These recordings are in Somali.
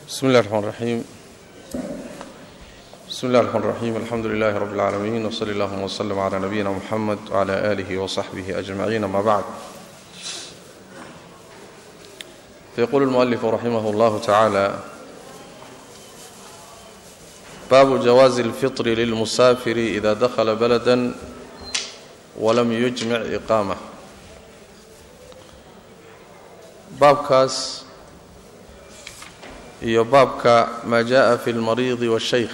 بسم الله الرحمن الرحيم بسم الله الرحمن الرحيم الحمد لله رب العالمين وصلى اللهم وسلم على نبينا محمد وعلى آله وصحبه أجمعين ما بعد فيقول المؤلف رحمه الله تعالى باب جواز الفطر للمسافر إذا دخل بلدا ولم يجمع إقامة baabkaas iyo baabka maa jaa fi اlmariidi waاshaykh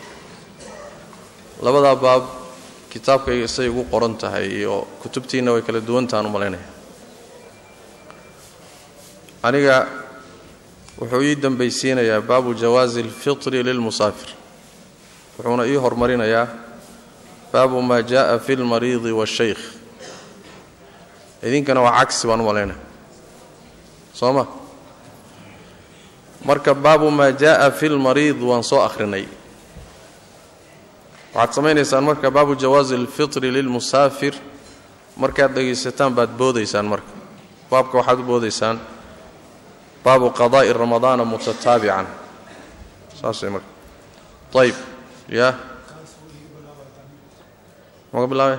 labadaa baab kitaabkayga say ugu qoran tahay iyo kutubtiinna way kala duwantahan u malaynaya aniga wuxuu ii dembaysiinayaa baabu jawaazi اlfitri lilmusaafir wuxuuna ii hormarinayaa baabu maa jaءa fi اlmariidi waاshaykh idinkana waa cagsi baan u malaynaya soo ma marka baabu maa jaءa fi lmariid waan soo akhrinay waxaad samaynaysaan marka baabu jawaazi اlfitri lilmusaafir markaad dhegaysataan baad boodaysaan marka baabka waxaad u boodaysaan baabu qadaa'i ramadaana mutataabican saas way marka ayb ya maga bilaabay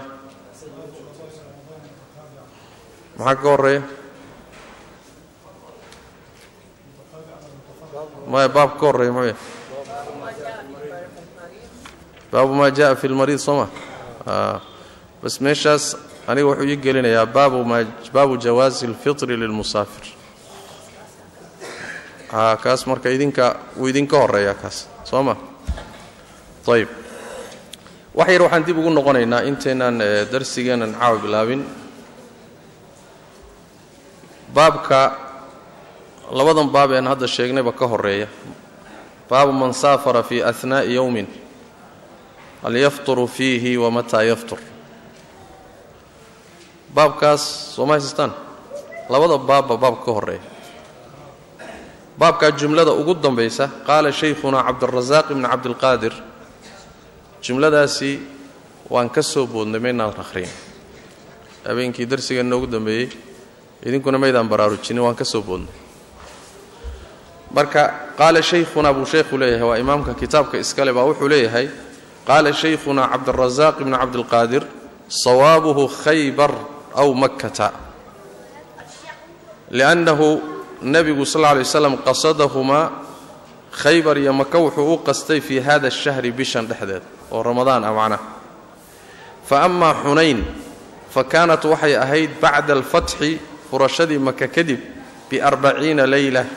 maxaa ka horeeya maya baab ka horreeya muxuu yahay baabu maa jaءa fi lmariid soo ma bas meeshaas aniga wuxuu ii gelinayaa baabu maa baabu jawaazi اlfitri lilmusaafir a kaas marka idinka wuu idinka horeeyaa kaas soo ma ayb wax yar waxaan dib ugu noqonaynaa intaynaan darsigeennan caawa bilaabin baabka labadan baab ean hadda sheegnayba ka horeeya baabu man saafara fii ahnaa'i yowmin hal yafturu fiihi wa mataa yaftur baabkaas soo ma haysastaan labada baabba baabka ka horeeya baabkaa jumlada ugu dambaysa qaala shaykhunaa cabdirasaaq ibni cabdilqaadir jumladaasi waan ka soo boodnay maynaan akhriyin habeenkii darsigeen noogu dambeeyey idinkuna maydaan baraarujinin waan ka soo boodnay marka qaala shaykhunaa buu sheekhu leeyahay waa imaamka kitaabka iskale baa wuxuu leeyahay qaala shaykhunaa cabdirasaaq ibnu cabdilqaadir sawaabuhu khaybar aw makkata liannahu nebigu sal lla lay waslam qasadahumaa khaybar iyo maka wuxuu u qastay fii hada ashahri bishan dhexdeed oo ramadaan ah macnaha fa amaa xunayn fa kaanat waxay ahayd bacda alfatxi furashadii maka kadib biarbaciina leyla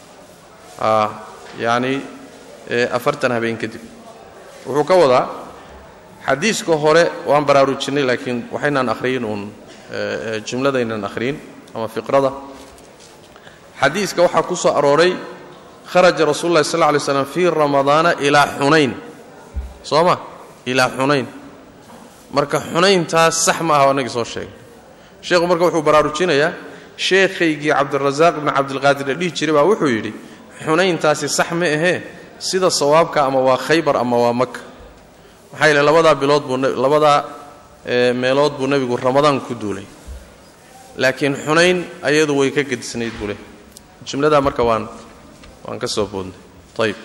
yacni afartan habeen kadib wuxuu ka wadaa xadiiska hore waan baraarujinay laakiin waxaynaan akhriyin uun jumladaynan akhriyin ama fiqrada xadiiska waxaa ku soo arooray kharaja rasuulu llahi sal lla alay slam fii ramadaana ilaa xunayn soo ma ilaa xunayn marka xunayntaas sax ma aha anagii soo sheegay sheekhu marka wuxuu baraarujinayaa sheekhaygii cabdirasaaq ibni cabdilqaadir la dhihi jiray baa wuxuu yidhi xunayntaasi sax ma ahee sida sawaabka ama waa khaybar ama waa maka maxaa yeele labadaa bilood buu labadaa meelood buu nebigu ramadaan ku duulay laakiin xunayn ayadu way ka gedisnayd buu leh jumladaa marka waan waan ka soo boodnay ayb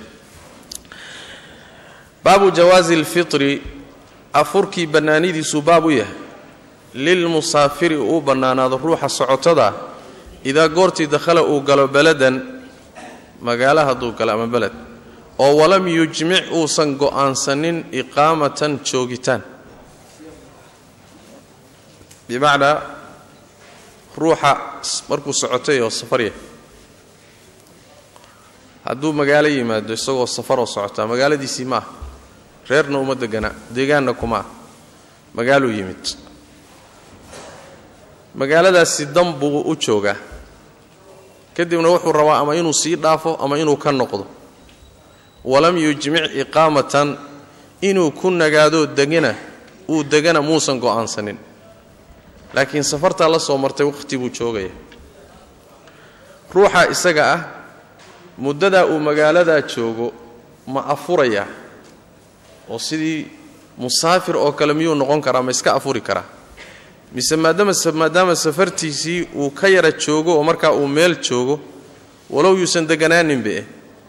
baabu jawaazi اlfitri afurkii bannaanidiisuu baab u yahay lilmusaafiri uu bannaanaado ruuxa socotada idaa goortii dakhala uu galo beladan magaalo hadduu galo ama beled oo walam yujmic uusan go'aansanin iqaamatan joogitaan bimacnaa ruuxa markuu socotay oo safarya hadduu magaalo yimaado isagoo safaroo socotaa magaaladiisii ma ah reerna uma degana deegaanna kuma ah magaaluu yimid magaaladaasi dan buu u joogaa kadibna wuxuu rabaa ama inuu sii dhaafo ama inuu ka noqdo walam yujmic iqaamatan inuu ku nagaadoo degana uu degana muusan go'aansanin laakiin safartaa la soo martay wakhti buu joogaya ruuxa isaga ah muddadaa uu magaaladaa joogo ma afurayaa oo sidii musaafir oo kale miyuu noqon karaa ma iska afuri karaa mise maadaama maadaama safartiisii uu ka yara joogo oo markaa uu meel joogo walow yuusan deganaaninbe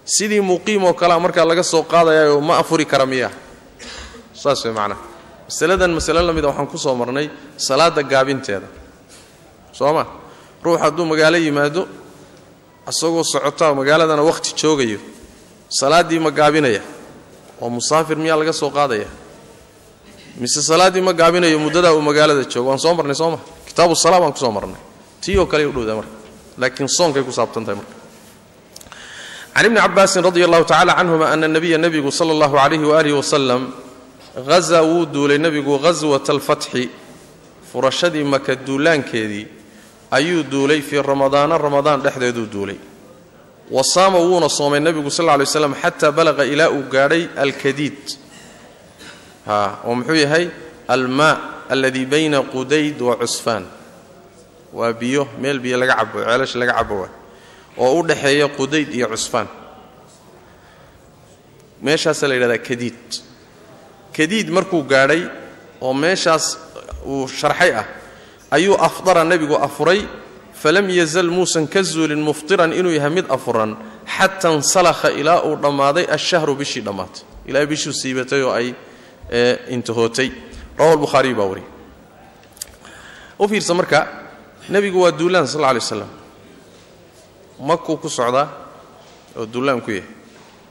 sidii muqiim oo kalea markaa laga soo qaadayayo ma afuri kara miyaa saas way macnaha masaladan masale la mida waxaan ku soo marnay salaadda gaabinteeda soo ma ruux hadduu magaalo yimaado isagoo socotaa magaaladana wakhti joogayo salaaddii ma gaabinaya oo musaafir miyaa laga soo qaadaya mise salaaddii ma gaabinayo muddadaa uu magaalada joogo waan soo marnay soo ma kitaabu salaa baan ku soo marnay tii oo kale u dhowdaa marka laakiin soonkay ku saabsan tahay marka can ibni cabaasin radi allahu tacala canhuma ana nabiya nebigu sala allahu calayhi waalihi wasalam hazaa wuu duulay nebigu ghaswata alfatxi furashadii maka duulaankeedii ayuu duulay fii ramadaana ramadaan dhexdeeduu duulay wa saama wuuna soomay nebigu sal ly slam xataa balaqa ilaa uu gaadhay alkadiid oo muxuu yahay almaa aladii bayna qudayd wa cusfaan waa biyo meel biyo laga cabo ceelasha laga cabo waa oo u dhexeeya qudayd iyo cusfaan meeshaasaa la yidhahdaa kadiid kadiid markuu gaadhay oo meeshaas uu sharxay ah ayuu afdara nebigu afuray falam yazal muusan ka zuulin muftiran inuu yahay mid afuran xata insalakha ilaa uu dhammaaday ashahru bishii dhammaatay ilaa bishuu siibatay oo ay intahootay rawa lbukhaariyu baa wariyay u fiirsa marka nebigu waa duulaan sal lla alay waslam makuu ku socdaa oo duulaan ku yahay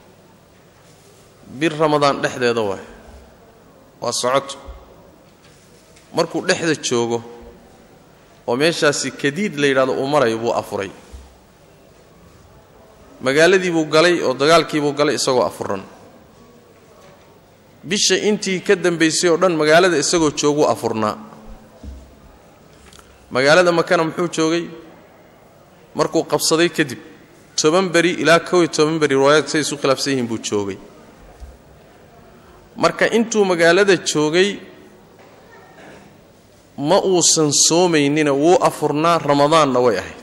bir ramadaan dhexdeeda waay waa socoto markuu dhexda joogo oo meeshaasi kadiid la yidhahdo uu marayo buu afuray magaaladii buu galay oo dagaalkiibuu galay isagoo afuran bisha intii ka dambaysay oo dhan magaalada isagoo jooguu afurnaa magaalada makana muxuu joogay markuu qabsaday kadib toban beri ilaa kow iyo toban beri riwaayad say isu khilaafsan yihiin buu joogay marka intuu magaalada joogay ma uusan soomaynina wuu afurnaa ramadaanna way ahayd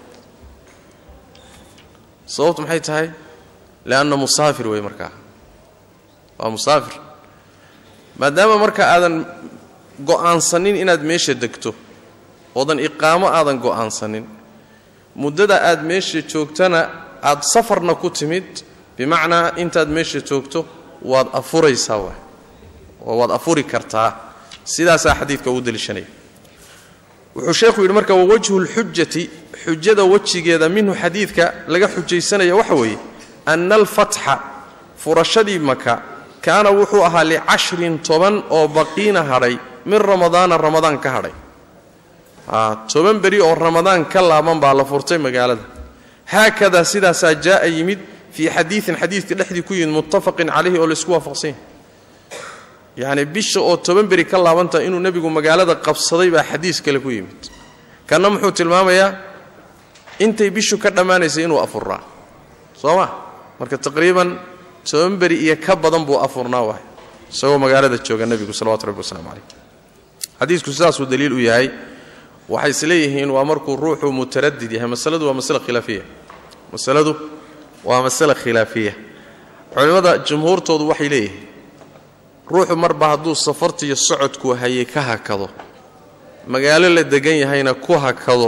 sababtu maxay tahay leanna musaafir wey markaa waa musaafir maadaama marka aadan go'aansanin inaad meesha degto oodan iqaamo aadan go'aansanin muddada aad meesha joogtana aad safarna ku timid bimacnaa intaad meesha joogto waad afuraysaa waay oo waad afuri kartaa sidaasaa xadiidka uu deliishanaya wuxuu sheekhu yidhi marka wawajhu lxujati xujada wejigeeda minhu xadiidka laga xujaysanaya waxa weeye anna alfatxa furashadii maka kaana wuxuu ahaa licashrin toban oo baqiina hadhay min ramadaana ramadaan ka hadhay toban beri oo ramadaan ka laaban baa la furtay magaalada haakadaa sidaasaa jaa'a yimid fii xadiiin xadiidka dhexdii ku yimid muttafaqin calayhi oo laysku waafaqsanya yacni bisha oo toban beri ka laabanta inuu nebigu magaalada qabsaday baa xadiis kale ku yimid kanna muxuu tilmaamayaa intay bishu ka dhammaanaysay inuu afuraa soo ma marka taqriiban toban beri iyo ka badan buu afurnaa waay isagoo magaalada jooga nebigu salawatu rabbi waslamu calayh xadiisku sidaasuu daliil u yahay waxay isleeyihiin waa markuu ruuxu mutaradid yahay masaladu waa masale khilaafiya masaladu waa masale khilaafiya culimmada jumhuurtoodu waxay leeyihiin ruuxu marba hadduu safartiiyo socodku hayay ka hakado magaalo la degan yahayna ku hakado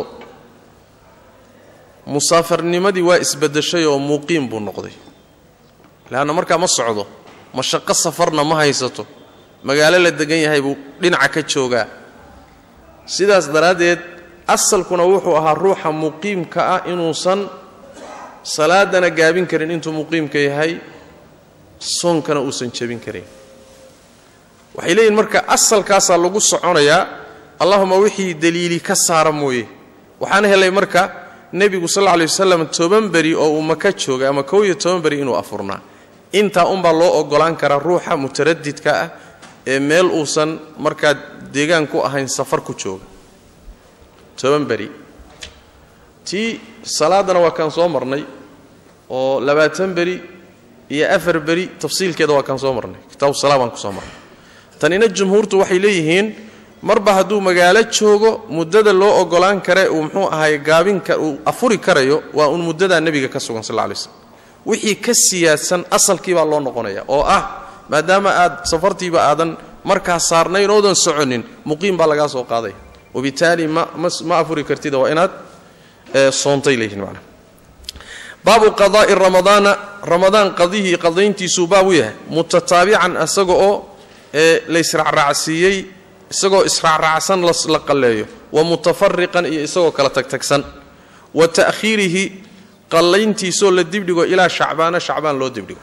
musaafarnimadii waa isbaddeshay oo muuqiim buu noqday leanna markaa ma socdo mashaqo safarna ma haysato magaalo la degan yahay buu dhinaca ka joogaa sidaas daraaddeed asalkuna wuxuu ahaa ruuxa muqiimka ah inuusan salaadana gaabin karin intuu muqiimka yahay soonkana uusan jebin karin waxay leeyihin marka asalkaasaa lagu soconayaa allahuma wixii daliili ka saara mooye waxaan helay marka nebigu sal lla lay wasalam toban beri oo uu maka joogay ama kow iyo toban beri inuu afurnaa intaa unbaa loo ogolaan karaa ruuxa mutaradidka ah ee meel uusan markaa deegaan ku ahayn safar ku jooga toban beri tii salaaddana waa kaan soo marnay oo labaatan beri iyo afar beri tafsiilkeeda waa kaan soo marnay kitaabu salaa baan ku soo marnay tanina jumhuurtu waxay leeyihiin marba hadduu magaalo joogo muddada loo ogolaan kare uu muxuu ahay gaabinka uu afuri karayo waa uun muddadaa nebiga ka sugan sal lla lay slam wixii ka siyaadsan asalkii baa loo noqonaya oo ah maadaama aad safartiiba aadan markaa saarnayn oodan soconin muqiim baa lagaa soo qaadaya wabitaali ma afuri kartida waa inaad soontay leeyihin manaa baabu qadaai ramadaana ramadaan qadihii qadayntiisuu baab u yahay mutataabican isaga oo ee laysraacraacsiiyey isagoo israacraacsan la qalleeyo wa mutafariqan iyo isagoo kala tagtagsan wa ta'khiirihi qallayntiisoo la dibdhigo ilaa shacbaana shacbaan loo dibdhigo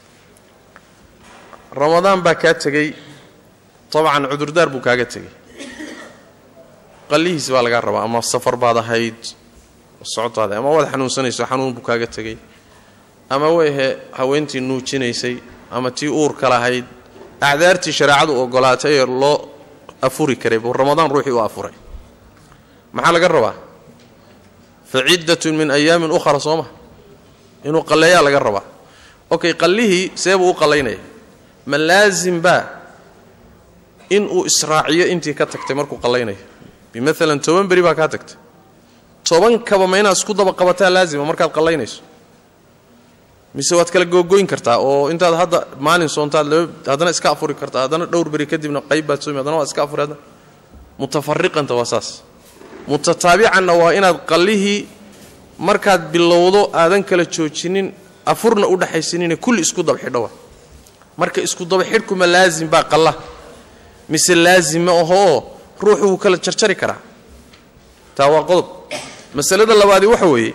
ramadaan baa kaa tegey dabcan cudurdaar buu kaaga tegey qallihiis baa lagaa rabaa ama safar baad ahayd socotaada ama waad xanuunsanayso xanuun buu kaaga tegey ama weyhe haweentii nuujinaysay ama tii uurka lahayd acdaartii shareecadu ogolaatay ee loo afuri karay buu ramadaan ruuxii u afuray maxaa laga rabaa fa ciddatun min ayaamin ukhra soo ma inuu qalleeyaa laga rabaa okay qallihii see buu u qallaynaya ma laasim baa inuu israaciyo intii ka tagtay markuu qallaynayo bimaala toban beri baa kaa tagtay tobankaba ma inaad isku daba qabataa laazima markaad qallaynayso mise waad kala googoyn kartaa oo intaad hadda maalin soontaad haddana iska afuri kartaa haddana dhowr beri kadibna qayb baad soomi haddana waad iska afuri haddana mutafariqanta waa saas mutataabicanna waa inaad qallihii markaad bilowdo aadan kala joojinin afurna u dhexaysanine kulli isku dabxidho wa marka isku dabaxidhkuma laazim baa qalla mise laazim ma ahoo ruuxu wuu kala jarjari karaa taa waa qodob masalada labaadi waxa weeye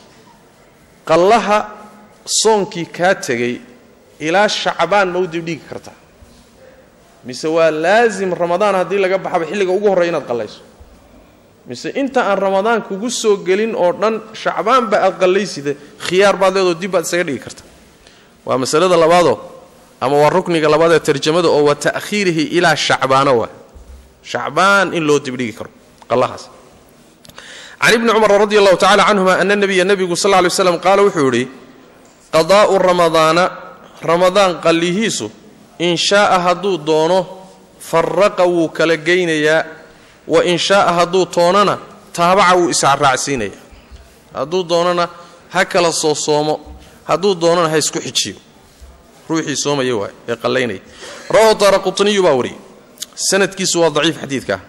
qallaha soonkii kaa tegey ilaa shacbaan ma u dibdhigi kartaa mise waa laasim ramadaan haddii laga baxaba xilliga ugu horreya inaad qallayso mise inta aan ramadaan kugu soo gelin oo dhan shacbaanba aad qallaysida khiyaar baad leedoo dib baad isaga dhigi karta waa masalada labaadoo ama waa rukniga labaad ee tarjamada oo wa ta'khiirihi ilaa shacbaano waa shacbaan in loo dibdhigi karo qallahaas can ibni cumar radi allahu tacala canhuma ana nabiya nebigu sal ly slam qaala wuxuu yidhi qadaa'u ramadaana ramadaan qallihiisu in shaaa hadduu doono faraqa wuu kala geynayaa wa in shaaa hadduu toonana taabaca wuu israacsiinaya hadduu doonana ha kala soo soomo hadduu doonana ha isku xijiyo ruuxii soomaya waay ee qallaynaya rawahu daara qutniyu baa wariyey sanadkiisu waa daciif xadiidkaa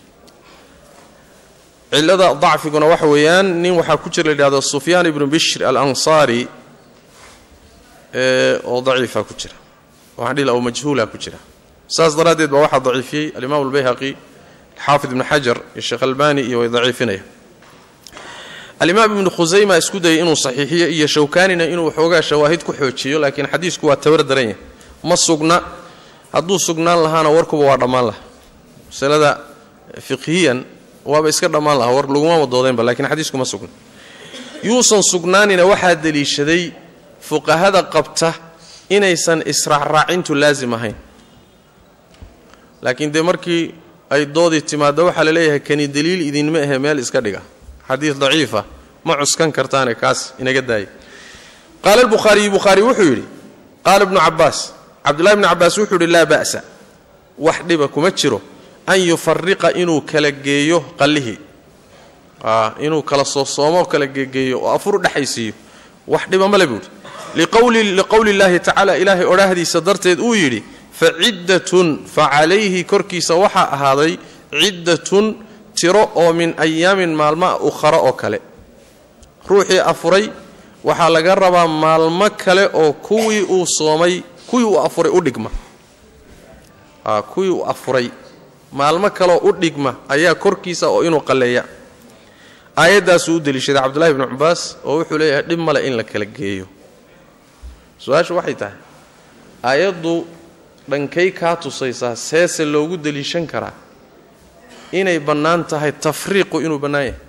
cilada dacfiguna waxa weeyaan nin waxaa ku jira la yidhahdo sufyaan ibnu bishr alansaari oo daciifa ku jira waxaan dhihi laha majhuula ku jira saas daraaddeed baa waxaa daciifiyey alimaam albayhaqi xaafid ibnu xajar iyo sheekh albani iyo way daciifinaya alimaam ibnu khusayma isku dayay inuu saxiixiyo iyo shawkaanina inuu waxoogaa shawaahid ku xoojiyo laakiin xadiisku waa tabar daran yahay ma sugna hadduu sugnaan lahaana warkuba waa dhammaan laha masalada fiqhiyan waaba iska dhammaan lahaa war laguma wadoodeenba lakiin xadiisku ma sugna yuusan sugnaanina waxaa deliishaday fuqahada qabta inaysan israacraacintu laasim ahayn laakiin dee markii ay doodii timaaddo waxaa la leeyahay kani deliil idinma ahe meel iska dhiga xadiis daciifa ma cuskan kartaane kaas inaga daaya qaala albukhaariyu bukhaari wuxuu yidhi qaala ibnu cabbaas cabdullahi bnu cabbaas wuxuu yidhi laa ba'sa wax dhiba kuma jiro an yufariqa inuu kala geeyo qallihii inuu kala soosoomo kala geegeeyo oo afur dhexaysiiyo wax dhiba male buuhi liqowli llaahi tacaala ilaahay odhaahdiisa darteed uu yidhi fa ciddatun fa calayhi korkiisa waxaa ahaaday ciddatun tiro oo min ayaamin maalmaa ukhara oo kale ruuxii afuray waxaa laga rabaa maalmo kale oo kuwii uu soomay kuwii uu afuray u dhigma kuwii uu afuray maalmo kaleoo u dhigma ayaa korkiisa oo inuu qalleeya aayaddaasuu u deliishaday cabdullahi bnu cabaas oo wuxuu leeyahay dhib male in la kala geeyo su-aashu waxay tahay aayaddu dhankay kaa tusaysaa seese loogu deliishan karaa inay bannaan tahay tafriiqu inuu bannaan yahay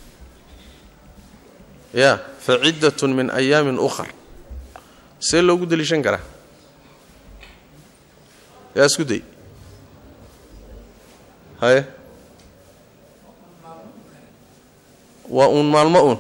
ya fa ciddatun min ayaamin ukhar see loogu deliishan karaa yaa isku day haye waa uun maalmo uun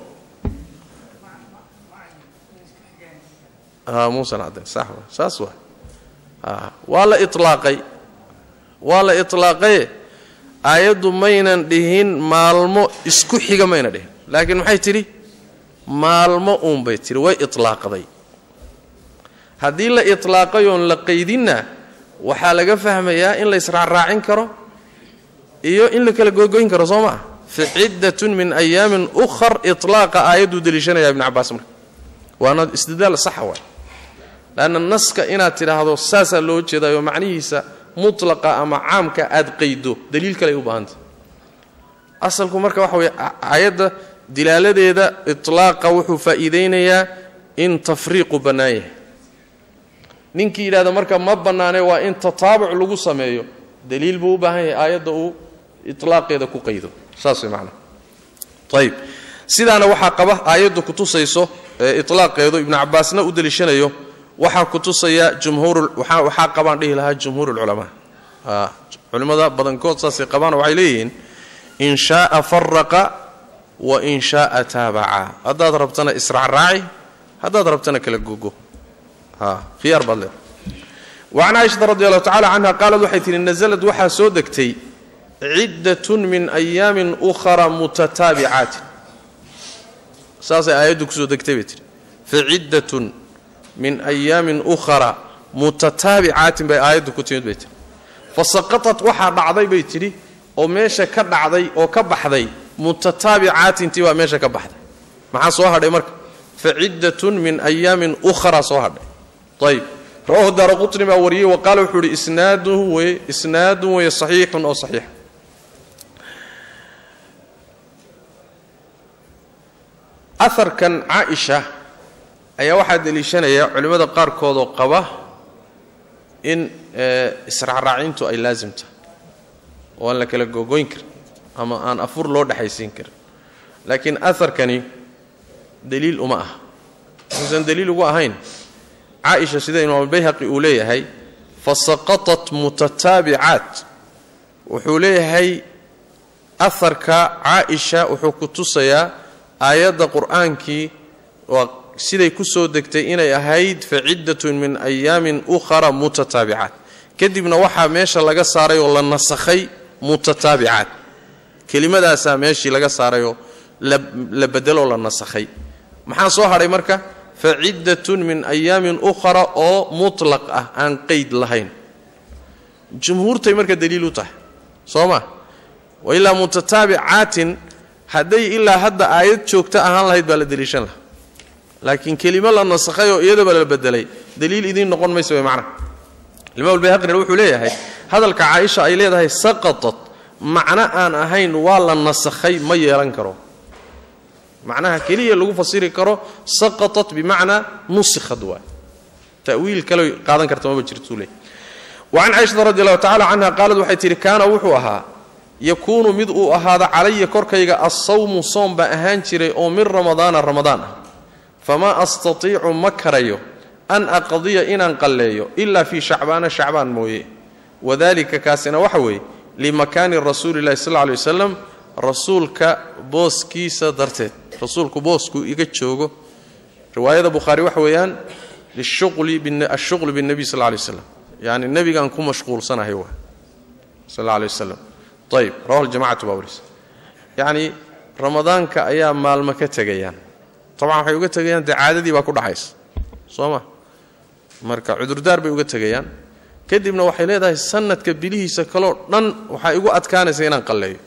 a muusan caddayn sax wa saas waa a waa la itlaaqay waa la itlaaqaye aayaddu maynan dhihin maalmo isku xiga mayna dhihin laakiin maxay tidhi maalmo uun bay tidhi way itlaaqday haddii la itlaaqay oon la qaydinna waxaa laga fahmayaa in la israacraacin karo iyo in la kala googoyn karo soo maa fa ciddatun min ayaamin ukhar itlaaqa aayadduu deliishanaya ibnu cabbaas marka waana istidlaal saxa waay leanna naska inaad tidhaahdo saasaa loo jeedayo macnihiisa mutlaqa ama caamka aad qaydo daliil kale ay u baahantah asalku marka waxa weye aayadda dilaaladeeda itlaaqa wuxuu faa'iidaynayaa in tafriiqu bannaan yahay ninkii yidhahda marka ma bannaane waa in tataabuc lagu sameeyo daliil buu u baahan yahay aayadda uu itlaaqeeda ku qaydo saas way macnaha ayib sidaana waxaa qaba aayaddu kutusayso itlaaqeedu ibnu cabbaasna u deliishanayo waxaa kutusaya jumhuur waxaa qabaan dhihi lahaa jumhuur ulculamaa culimmada badankood saasay qabaanoo waxay leeyihiin in shaaa faraqa wa in shaaa taabaca haddaad rabtana israacraaci haddaad rabtana kala gogo khiyaar baad leeda wacan caaishata radi allahu tacala canha qaalad waxay tihi nasalad waxaa soo degtay ciddatun min ayaamin ukhara mutataabicaatin saasay aayaddu kusoo degtay bay tihi faciddatun min ayaamin ukhara mutataabicaatin bay aayaddu ku timid bay tihi fasaqatat waxaa dhacday bay tidhi oo meesha ka dhacday oo ka baxday mutataabicaatintii baa meesha ka baxday maxaa soo hadhay marka faciddatun min ayaamin ukhra soo hadhay ayb rawahu daara qutni baa wariyey wa qaala wuxuu ihi isnaadun weye isnaadun weye saxiixun oo saxiix aharkan caaisha ayaa waxaa deliishanaya culimmada qaarkoodoo qaba in israacraacintu ay laasim tahay oo aan la kala gogoyn karin ama aan afur loo dhexaysiin karin laakiin aharkani daliil uma aha wuxuusan daliil ugu ahayn caaisha sida imaamuulbayhaqi uu leeyahay fasaqatat mutataabicaat wuxuu leeyahay aharka caaisha wuxuu ku tusayaa aayadda qur'aankii waa siday ku soo degtay inay ahayd faciddatun min ayaamin ukhara mutataabicaat kadibna waxaa meesha laga saaray oo la nasakhay mutataabicaat kelimadaasaa meeshii laga saarayoo la bedeloo la nasakhay maxaa soo hadhay marka faciddatun min ayaamin ukhra oo mutlaq ah aan qeyd lahayn jumhuurtay marka daliil u tahay soo ma wa ilaa mutataabicaatin hadday ilaa hadda aayad joogta ahaan lahayd baa la deliishan lahaa laakiin kelimo la nasakhay oo iyadaba la bedelay daliil idiin noqon maysa way macnaha imaam albayhaqina wuxuu leeyahay hadalka caaisha ay leedahay saqatat macno aan ahayn waa la nasakhay ma yeelan karo macnaha keliya lagu fasiri karo saqatat bimacnaa nusikhad waay ta'wiil kale qaadan karta maba jirtuu leey wacan caaishata radi allahu tacala canha qaalad waxay tihi kaana wuxuu ahaa yakuunu mid uu ahaada calaya korkayga assawmu soom baa ahaan jiray oo min ramadaana ramadaan ah famaa astatiicu ma karayo an aqdiya inaan qalleeyo ilaa fii shacbaana shacbaan mooye wadalika kaasina waxa weeye limakaani rasuuli llahi sal lla lay wasalam rasuulka booskiisa darteed rasuulku boosku iga joogo riwaayada bukhaari waxa weeyaan ashuqlu binnebiy sal lay waslam yani nebigaan ku mashquulsanahay waa sal alla lay wasalam ayib rawahu ljamacatu baa warisa yacni ramadaanka ayaa maalmo ka tegayaan tabcan waxay uga tegayaan dee caadadii baa ku dhaxaysa soo ma marka cudurdaar bay uga tegayaan kadibna waxay leedahay sanadka bilihiisa kaloo dhan waxaa igu adkaanaysa inaan qalleeyo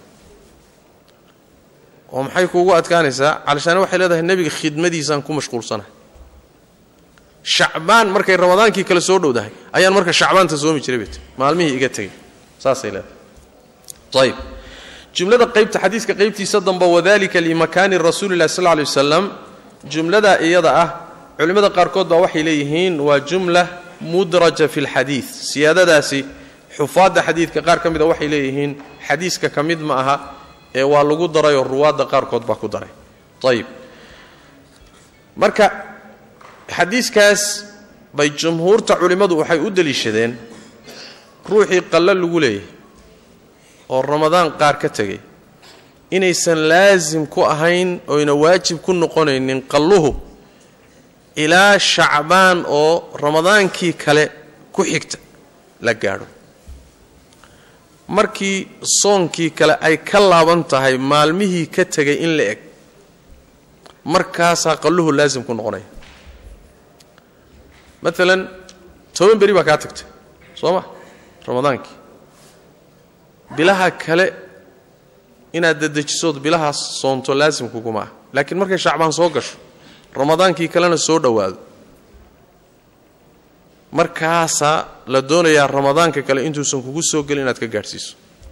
oo maxay kuugu adkaanaysaa calishaane waxay leedahay nebiga khidmadiisaan ku mashquulsanahay shacbaan markay ramadaankii kale soo dhowdahay ayaan marka shacbaanta soomi jiray bayt maalmihii iga tegay saasay leedahay ayib jumlada qaybta xadiiska qaybtiisa damba wadalika limakaani rasuuli llahi sal lay wasalam jumladaa iyada ah culimmada qaarkood baa waxay leeyihiin waa jumla mudraja fi lxadiid siyaadadaasi xufaadda xadiidka qaar ka mida waxay leeyihiin xadiiska ka mid ma aha ee waa lagu darayoo ruwaadda qaarkood baa ku daray ayib marka xadiiskaas bay jumhuurta culimmadu waxay u deliishadeen ruuxii qallo lagu leeyahay oo ramadaan qaar ka tegay inaysan laasim ku ahayn oyna waajib ku noqonaynin qalluhu ilaa shacbaan oo ramadaankii kale ku xigta la gaadho markii soonkii kale ay ka laaban tahay maalmihii ka tegay in la eg markaasaa qalluhu laasim ku noqonaya maalan toban beri baa kaa tagtay soo ma ramadaankii bilaha kale inaad dadejisood bilahaas soonto laasim kuguma ah laakiin markay shacbaan soo gasho ramadaankii kalena soo dhowaado markaasaa la doonayaa ramadaanka kale intuusan kugu soo gelin inaad ka gaadhsiiso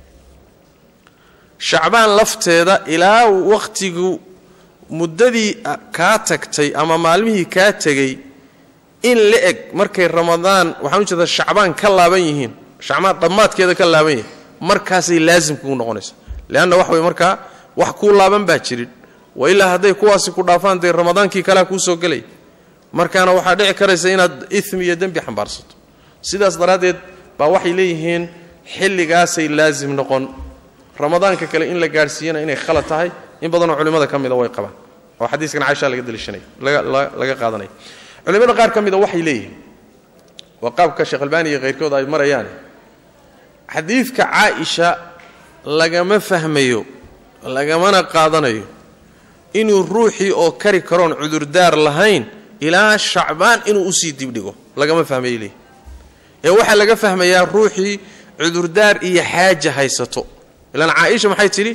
shacbaan lafteeda ilaa wakhtigu muddadii kaa tagtay ama maalmihii kaa tegey in la eg markay ramadaan waxaan u jeedaa shacbaan ka laaban yihiin shacbaan dhammaadkeeda ka laaban yihiin markaasay laasim kugu noqonaysa leanna wax way markaa wax kuu laaban baa jirin wa ilaa hadday kuwaasi ku dhaafaan dee ramadaankii kalea kuu soo gelay markaana waxaa dhici karaysa inaad imi iyo dembi xambaarsato sidaas daraaddeed baa waxay leeyihiin xilligaasay laasim noqon ramadaanka kale in la gaadhsiiyana inay khalad tahay in badanoo culimmada ka mida way qabaan oo xadiiskan caaisha laga daliishanaya laga qaadanaya culimmada qaar ka mida waxay leeyihiin waa qaabka sheekh albaani iyo khayrkood ay marayaane xadiidka caaisha lagama fahmayo lagamana qaadanayo inuu ruuxii oo kari karoon cudurdaar lahayn ilaa shacbaan inuu usii dibdhigo lagama fahmay leeyihi ee waxaa laga fahmayaa ruuxii cudurdaar iyo xaaja haysato ilaan caaisha maxay tidhi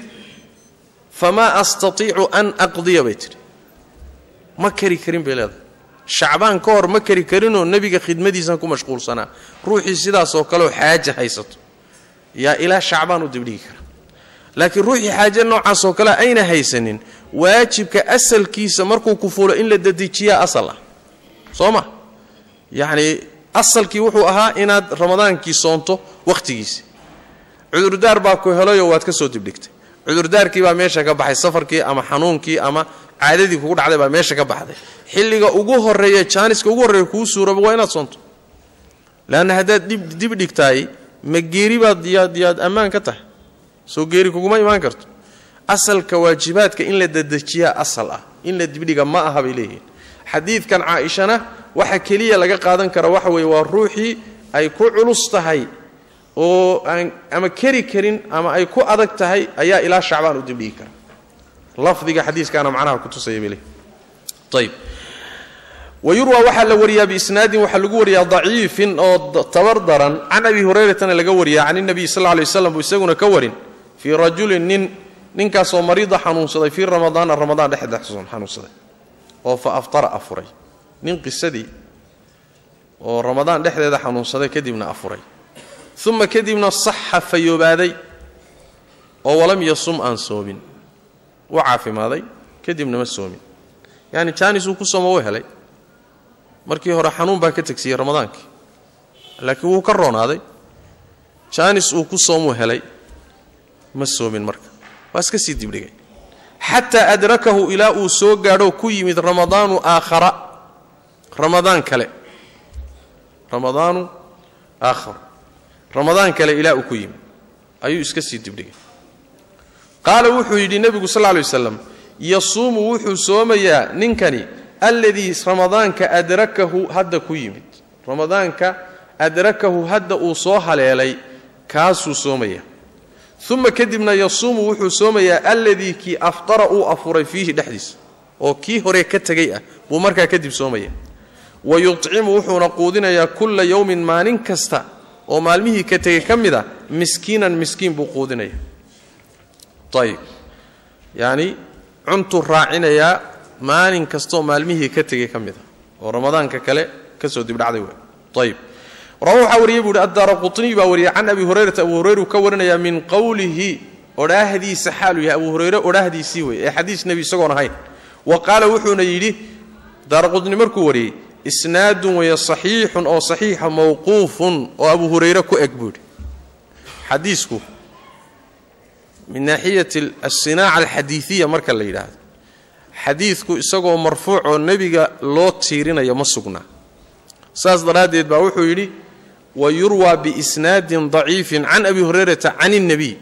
famaa astatiicu an aqdiya bay tidhi ma kari karin bay leedahay shacbaan ka hor ma kari karinoo nebiga khidmadiisan ku mashquulsanaa ruuxii sidaasoo kaleoo xaaja haysato yaa ilaa shacbaan u dibdhigi kara laakiin ruuxii xaaje noocaasoo kale ayna haysanin waajibka asalkiisa markuu ku fuulo in la dadejiyaa asal ah soo ma yacnii asalkii wuxuu ahaa inaad ramadaankii soonto wakhtigiisi cudurdaar baa ku helayoo waad ka soo dibdhigtay cudurdaarkii baa meesha ka baxay safarkii ama xanuunkii ama caadadii kugu dhacday baa meesha ka baxday xilliga ugu horeeya jaaniska ugu horreeya kuu suuraba waa inaad soonto leanna haddaad dib dhigtaay ma geeri baad yaad yaad ammaan ka tahay soo geeri kuguma imaan karto asalka waajibaadka in la dadejiyaa asal ah in la dibdhiga ma aha bay leeyihiin xadiidkan caaishana waxa keliya laga qaadan kara waxa weeye waa ruuxii ay ku culus tahay oo aan ama keri karin ama ay ku adag tahay ayaa ilaa shacbaan u dibdhigi kara lafdiga xadiiskaana macnaha kutusaya bay leeyihin ayb wayurwa waxaa la wariyaa biisnaadin waxaa lagu wariyaa daciifin oo tabar daran can abi hurayratana laga wariyaa can inabiy sal lla lay waslam buu isaguna ka warin fii rajulin nin ninkaasoo mariida xanuunsaday fii ramadaana ramadaan dhexdeed xanuunsaday oo fa aftara afuray nin qisadii oo ramadaan dhexdeeda xanuunsaday kadibna afuray uma kadibna saxa fayoobaaday oo walam yasum aan soomin wuu caafimaaday kadibna ma soomin yacni jaanis uu ku sooma u helay markii hore xanuun baa ka tegsiiyey ramadaankii laakiin wuu ka roonaaday jaanis uu ku soomuu helay ma soomin marka waa iska sii dibdhigay xataa adrakahu ilaa uu soo gaadho ku yimid ramadaanu aakhara ramadaan kale ramadaanu aakhar ramadaan kale ilaa uu ku yimid ayuu iska sii dibdhigay qaala wuxuu yidhi nebigu sal lla lay waslam yasuumu wuxuu soomayaa ninkani alladii ramadaanka adrakahu hadda ku yimid ramadaanka adrakahu hadda uu soo haleelay kaasuu soomaya uma kadibna yasuumu wuxuu soomayaa alladii kii aftara uu afuray fiihi dhexdiisa oo kii hore ka tegay ah buu markaa kadib soomaya wa yucimu wuxuuna quudinayaa kulla yowmin maalin kasta oo maalmihii ka tegay ka mid a miskiinan miskiin buu quudinaya ayib yacni cuntuu raacinayaa maalin kastaoo maalmihii ka tegay ka mid a oo ramadaanka kale ka soo dibdhacday wey ayib rawa waxaa wariyey buu hi addaara quطniy baa wariyay can abi hurayrata abu hurayru ka warinayaa min qowlihi odhaahdiisa xaaluu yahay abu hurayre odhaahdiisii wey ee xadiis nebi isagoon ahayn wa qaala wuxuuna yidhi daara qutni markuu wariyey isnaadun weeye saxiixun oo saxiixa mawquufun oo abu hurayre ku eg buu yidhi xadiisku min naaxiyati asinaaca alxadiiiya marka la yidhaahdo xadiidku isagoo marfuuc oo nebiga loo tiirinayo ma sugnaa saas daraaddeed baa wuxuu yidhi wa yurwaa biisnaadin daciifin can abi hurayrata can اnebiy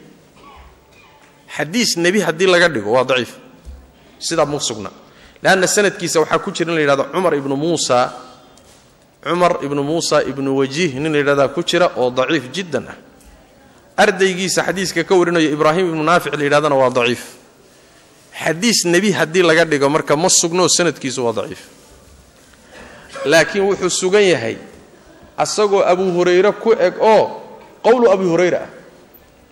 xadiis nebi haddii laga dhigo waa daciif sidaa ma sugna leanna sanadkiisa waxaa ku jira in la yidhahdo cumar ibnu muusa cumar ibnu muusa ibnu wajiih nin la yidhahdaa ku jira oo daciif jiddan ah ardaygiisa xadiiska ka warinayo ibraahim ibnu naafic la yidhahdana waa daciif xadiis nebi haddii laga dhigo marka ma sugnoo sanadkiisu waa daciif laakiin wuxuu sugan yahay asagoo abu hurayre ku eg oo qowlu abi hurayra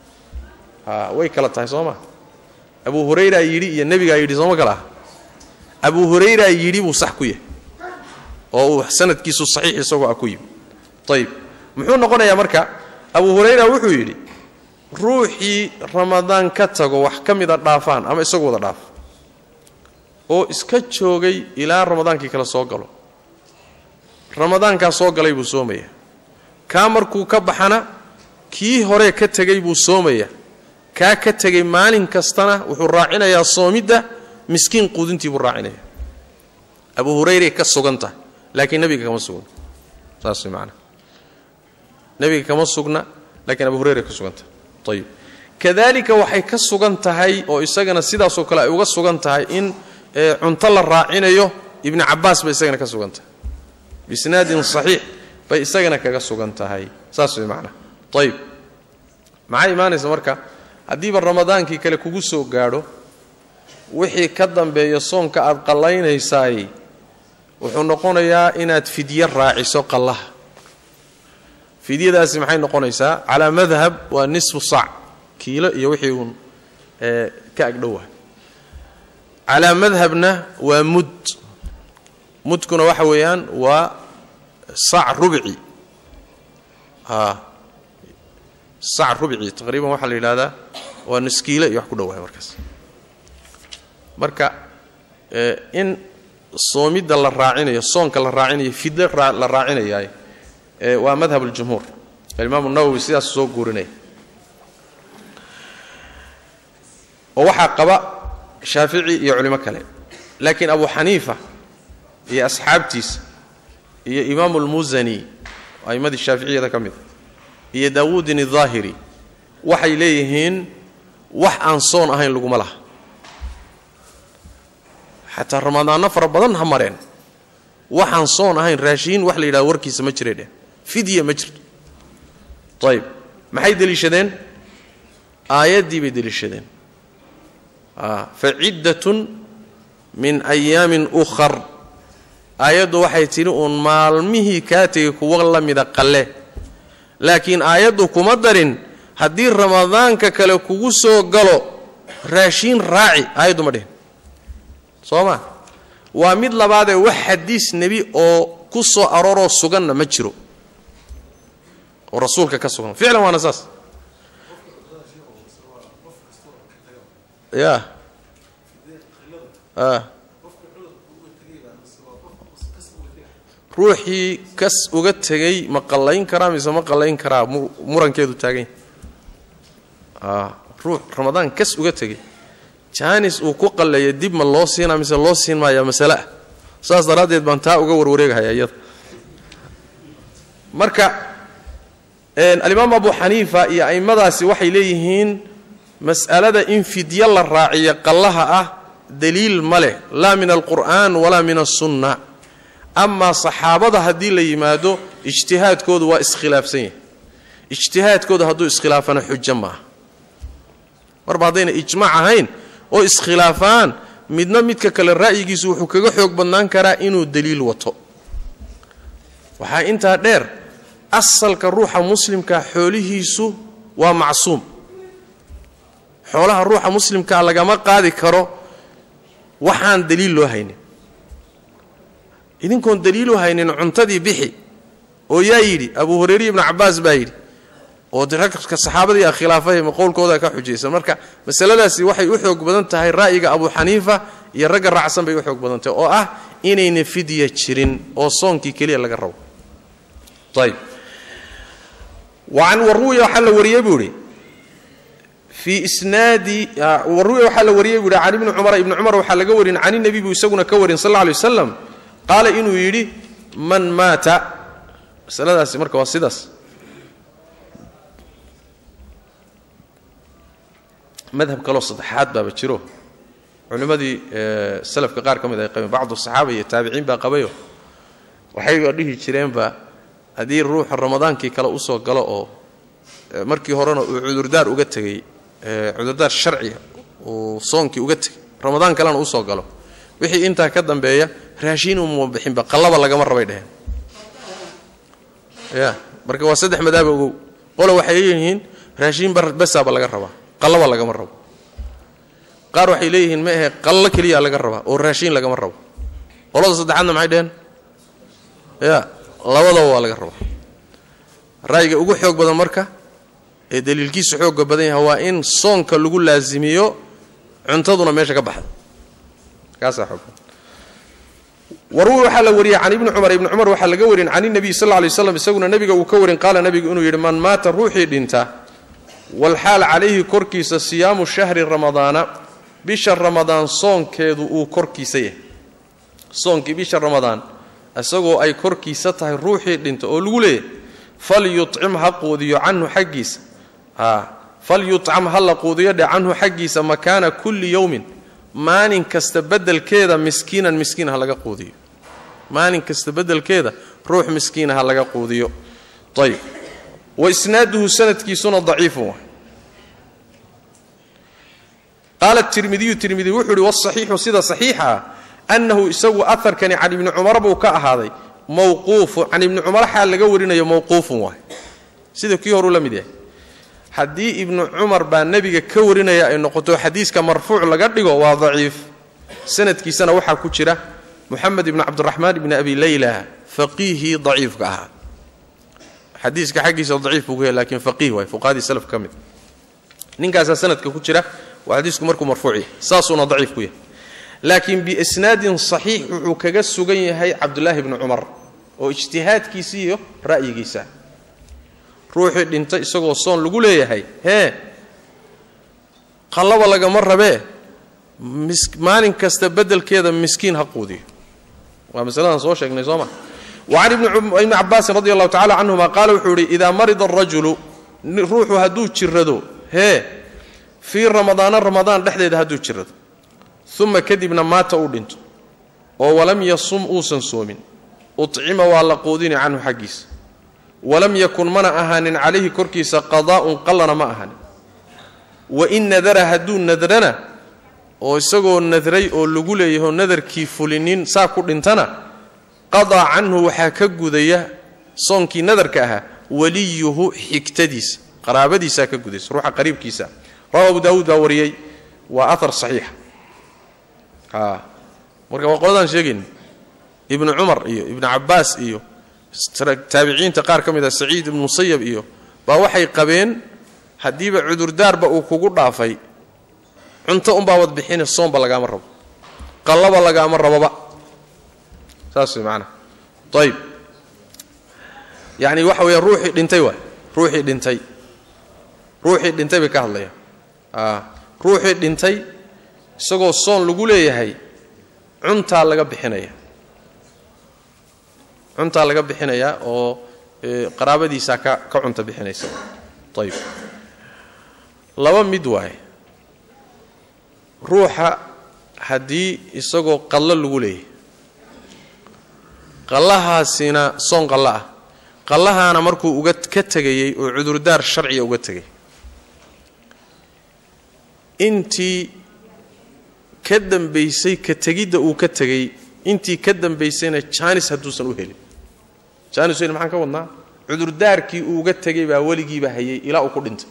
ah way kala tahay soo ma abu hurayra yidhi iyo nebigaa yidhi sooma kala ah abu hurayra yidhi buu sax ku yahay oo uu sanadkiisu saxiix isagoo ah ku yimi ayib muxuu noqonayaa marka abu hurayra wuxuu yidhi ruuxii ramadaan ka tago wax ka mida dhaafaan ama isagu wada dhaaf oo iska joogay ilaa ramadaankii kale soo galo ramadaankaa soo galay buu soomayaa kaa markuu ka baxana kii hore ka tegay buu soomayaa kaa ka tegay maalin kastana wuxuu raacinayaa soomidda miskiin quudintii buu raacinaya abu hurayray ka sugan tahay laakiin nebiga kama sugna saas way macana nebiga kama sugna laakiin abu hurayray ka sugan tahay ayib kadalika waxay ka sugan tahay oo isagana sidaasoo kale ay uga sugan tahay in cunto la raacinayo ibni cabaas bay isagana ka sugan tahay bisnaadin saxiix bay isagana kaga sugan tahay saas way macana ayib maxaa imaanaysa marka haddiiba ramadaankii kale kugu soo gaadho wixii ka dambeeya soonka aad qallaynaysaay wuxuu noqonayaa inaad fidye raaciso qallaha fidyadaasi maxay noqonaysaa calaa madhab waa nisfu sac kiilo iyo wixii uun ka agdhowa calaa madhabna waa mud mudkuna waxa weeyaan waa sac rubci sac rubci taqriiban waxaa la yidhahdaa waa niskiile iyo wax ku dhowahay markaas marka in soomidda la raacinayo soonka la raacinayo fidle la raacinayaay waa madhab اljumhuur alimaamu nawowi sidaas soo guurinaya oo waxaa qaba shaafici iyo culimo kale laakiin abu xaniifa iyo asxaabtiisa iyo imaamu اlmusani a'imadii shaaficiyada ka mida iyo daawuudin الظaahiri waxay leeyihiin wax aan soon ahayn laguma laha xataa ramadaanno fara badan ha mareen waxaan soon ahayn raashiin wax la yidhahdo warkiisa ma jiray dheh fidya ma jirto ayib maxay deliishadeen aayaddii bay deliishadeen fa ciddatun min ayaamin ukhar aayaddu waxay tidhi uun maalmihii kaa tegay kuwa la mida qalle laakiin aayaddu kuma darin haddii ramadaanka kale kugu soo galo raashiin raaci aayaddu ma dhihin soo ma waa mid labaadee wax xadiis nebi oo ku soo arooroo suganna ma jiro oo rasuulka ka sugan ficlan waana saas ya ruuxii kas uga tegay ma qallayn karaa mise ma qallayn karaa murankeedu taagan yahy ruux ramadaan kas uga tegay jaanis uu ku qalleeya dib ma loo siinaa mise loo siin maayaa masale ah saas daraaddeed baan taa uga warwareegahaya iyada marka alimaam abu xaniifa iyo a'immadaasi waxay leeyihiin mas'alada in fidyo la raaciyo qallaha ah daliil ma leh laa min alqur'aan walaa min asunna amaa saxaabada haddii la yimaado ijtihaadkoodu waa iskhilaafsan yahay ijtihaadkooda hadduu iskhilaafana xujo maaha marba haddayna ijmaac ahayn oo iskhilaafaan midna midka kale ra'yigiisu wuxuu kaga xoog badnaan karaa inuu daliil wato waxaa intaa dheer asalka ruuxa muslimkaa xoolihiisu waa macsuum xoolaha ruuxa muslimkaa lagama qaadi karo waxaan daliil loo haynin idinkoon daliilu haynin cuntadii bixi oo yaa yidhi abu hurayre ibnu cabbaas baa yidhi oo de ragka saxaabadii a khilaafay ma qowlkooda ka xujaysan marka masaladaasi waxay u xoog badan tahay ra'yiga abu xaniifa iyo ragga raacsan bay u xoog badan tahay oo ah inayna fidya jirin oo soonkii keliya laga rabo ayb waan waruwiya waxaa la wariyey buu idhi fii isnaadi waruwiya waxaa la wariyey buu ihi can ibni cumar ibni cumar waxaa laga warin can nebi buu isaguna ka warin sal alla alay wasalam qaala inuu yidhi man maata masaladaasi marka waa sidaas madhab kaloo saddexaad baaba jiro culimmadii salafka qaar ka mid ay qabeen bacdu saxaaba iyo taabiciin baa qabayo waxayba dhihi jireenba haddii ruuxa ramadaankii kale usoo galo oo markii horena uu cudurdaar uga tegey cudurdaar sharciga uu soonkii uga tegey ramadaan kalena usoo galo wixii intaa ka dambeeya raashiin uma bixinba qallaba lagama rabay dheheen ya marka waa saddex madaaba ogow qola waxay leeyihiin raashiin basaaba laga rabaa qallaba lagama rabo qaar waxay leeyihiin ma ahe qallo keliya laga rabaa oo raashiin lagama rabo qolada saddexaadna maxay dheheen ya labadaba waa laga rabaa ra'yiga ugu xoog badan marka ee daliilkiisu xoogga badan yahay waa in soonka lagu laasimiyo cuntaduna meesha ka baxda kaasaa xoog warwi waxaa la wariyey can ibni cumar ibni cumar waxaa laga warin can inabiy sal lla lay slam isaguna nebiga uu ka warin qaala nebigu inuu yidhi man maata ruuxii dhinta walxaal calayhi korkiisa siyaamu shahri ramadaana bisha ramadaan soonkeedu uu korkiisa yahay soonkii bisha ramadaan isagoo ay korkiisa tahay ruuxii dhinta oo lagu leeyahay falyucim ha quudiyo canhu xaggiisa falyucam ha la quudiyo dhe canhu xaggiisa makaana kulli yowmin maalin kasta bedelkeeda miskiinan miskiin ha laga quudiyo maalin kasta bedelkeeda ruux miskiina ha laga quudiyo ayb wa isnaaduhu sanadkiisuna daciifun waay qaala tirmidiyu tirmidi wuxuu uhi wasaxiixu sida saxiixa ah annahu isagu aharkani can ibni cumar buu ka ahaaday mawquufu can ibni cumar xaal laga warinayo mawquufun waay sida kii horuu la mid yahay haddii ibnu cumar baa nebiga ka warinaya ay noqoto xadiiska marfuuc laga dhigo waa daciif sanadkiisana waxaa ku jira muxamed ibni cabdiraxmaan ibni abi leyla faqiihii daciifka ahaa xadiiska xaggiisa daciif buu ku yahay lakiin faqiih waay fuqahadii salaf ka mid ninkaasaa sanadka ku jira waa xadiisku markuu marfuuc yahay saasuuna daciif ku yahay laakiin biisnaadin saxiix wuxuu kaga sugan yahay cabdulaahi bni cumar oo ijtihaadkiisa iyo ra'yigiisa ruuxii dhintay isagoo soon lagu leeyahay hee qallaba lagama rabee maalin kasta bedelkeeda miskiin ha quudiyo waa masaladan soo sheegnay soo ma wacan ibni cabaasin radi allahu tacala canhuma qaala wuxuu yidhi idaa marida arajulu ruuxu hadduu jirrado hee fii ramadaana ramadaan dhexdeeda hadduu jirrado uma kadibna maata uu dhinto oo walam yasum uusan soomin ucima waa la quudini canhu xaggiisa walam yakun mana ahaanin calayhi korkiisa qadaa'un qallana ma ahaanin wain nadara hadduu nadrana oo isagoo nadray oo lagu leeyahoo nadarkii fulinin saa ku dhintana qadaa canhu waxaa ka gudaya soonkii nadarka ahaa waliyuhu xigtadiisa qaraabadiisaa ka gudaysa ruuxa qariibkiisa rawa abu daawuud baa wariyey waa ahar saxiixa marka waa qoladaan sheegayna ibnu cumar iyo ibnu cabbaas iyo taabiciinta qaar ka mid ah saciid ibnu musayab iyo baa waxay qabeen haddiiba cudurdaarba uu kugu dhaafay cunto unbaabad bixine soomba lagaama rabo qallaba lagaama raboba saas way macanaa ayib yacni waxa weeya ruuxii dhintay waay ruuxii dhintay ruuxii dhintay bay ka hadlayaan ruuxii dhintay isagoo soon lagu leeyahay cuntaa laga bixinaya cuntaa laga bixinayaa oo qaraabadiisaa ka ka cunta bixinaysa ayib laba mid waaye ruuxa haddii isagoo qallo lagu leeyahay qallahaasina soon qallo ah qallahaana markuu uga ka tegayey oo cudurdaar sharciga uga tegay intii ka dambaysay ka tegidda uu ka tegey intii ka dambaysayna jaanis hadduusan u helin jaanis helin maxaan ka wadnaa cudurdaarkii uu uga tegay baa weligiiba hayay ilaa uu ku dhintay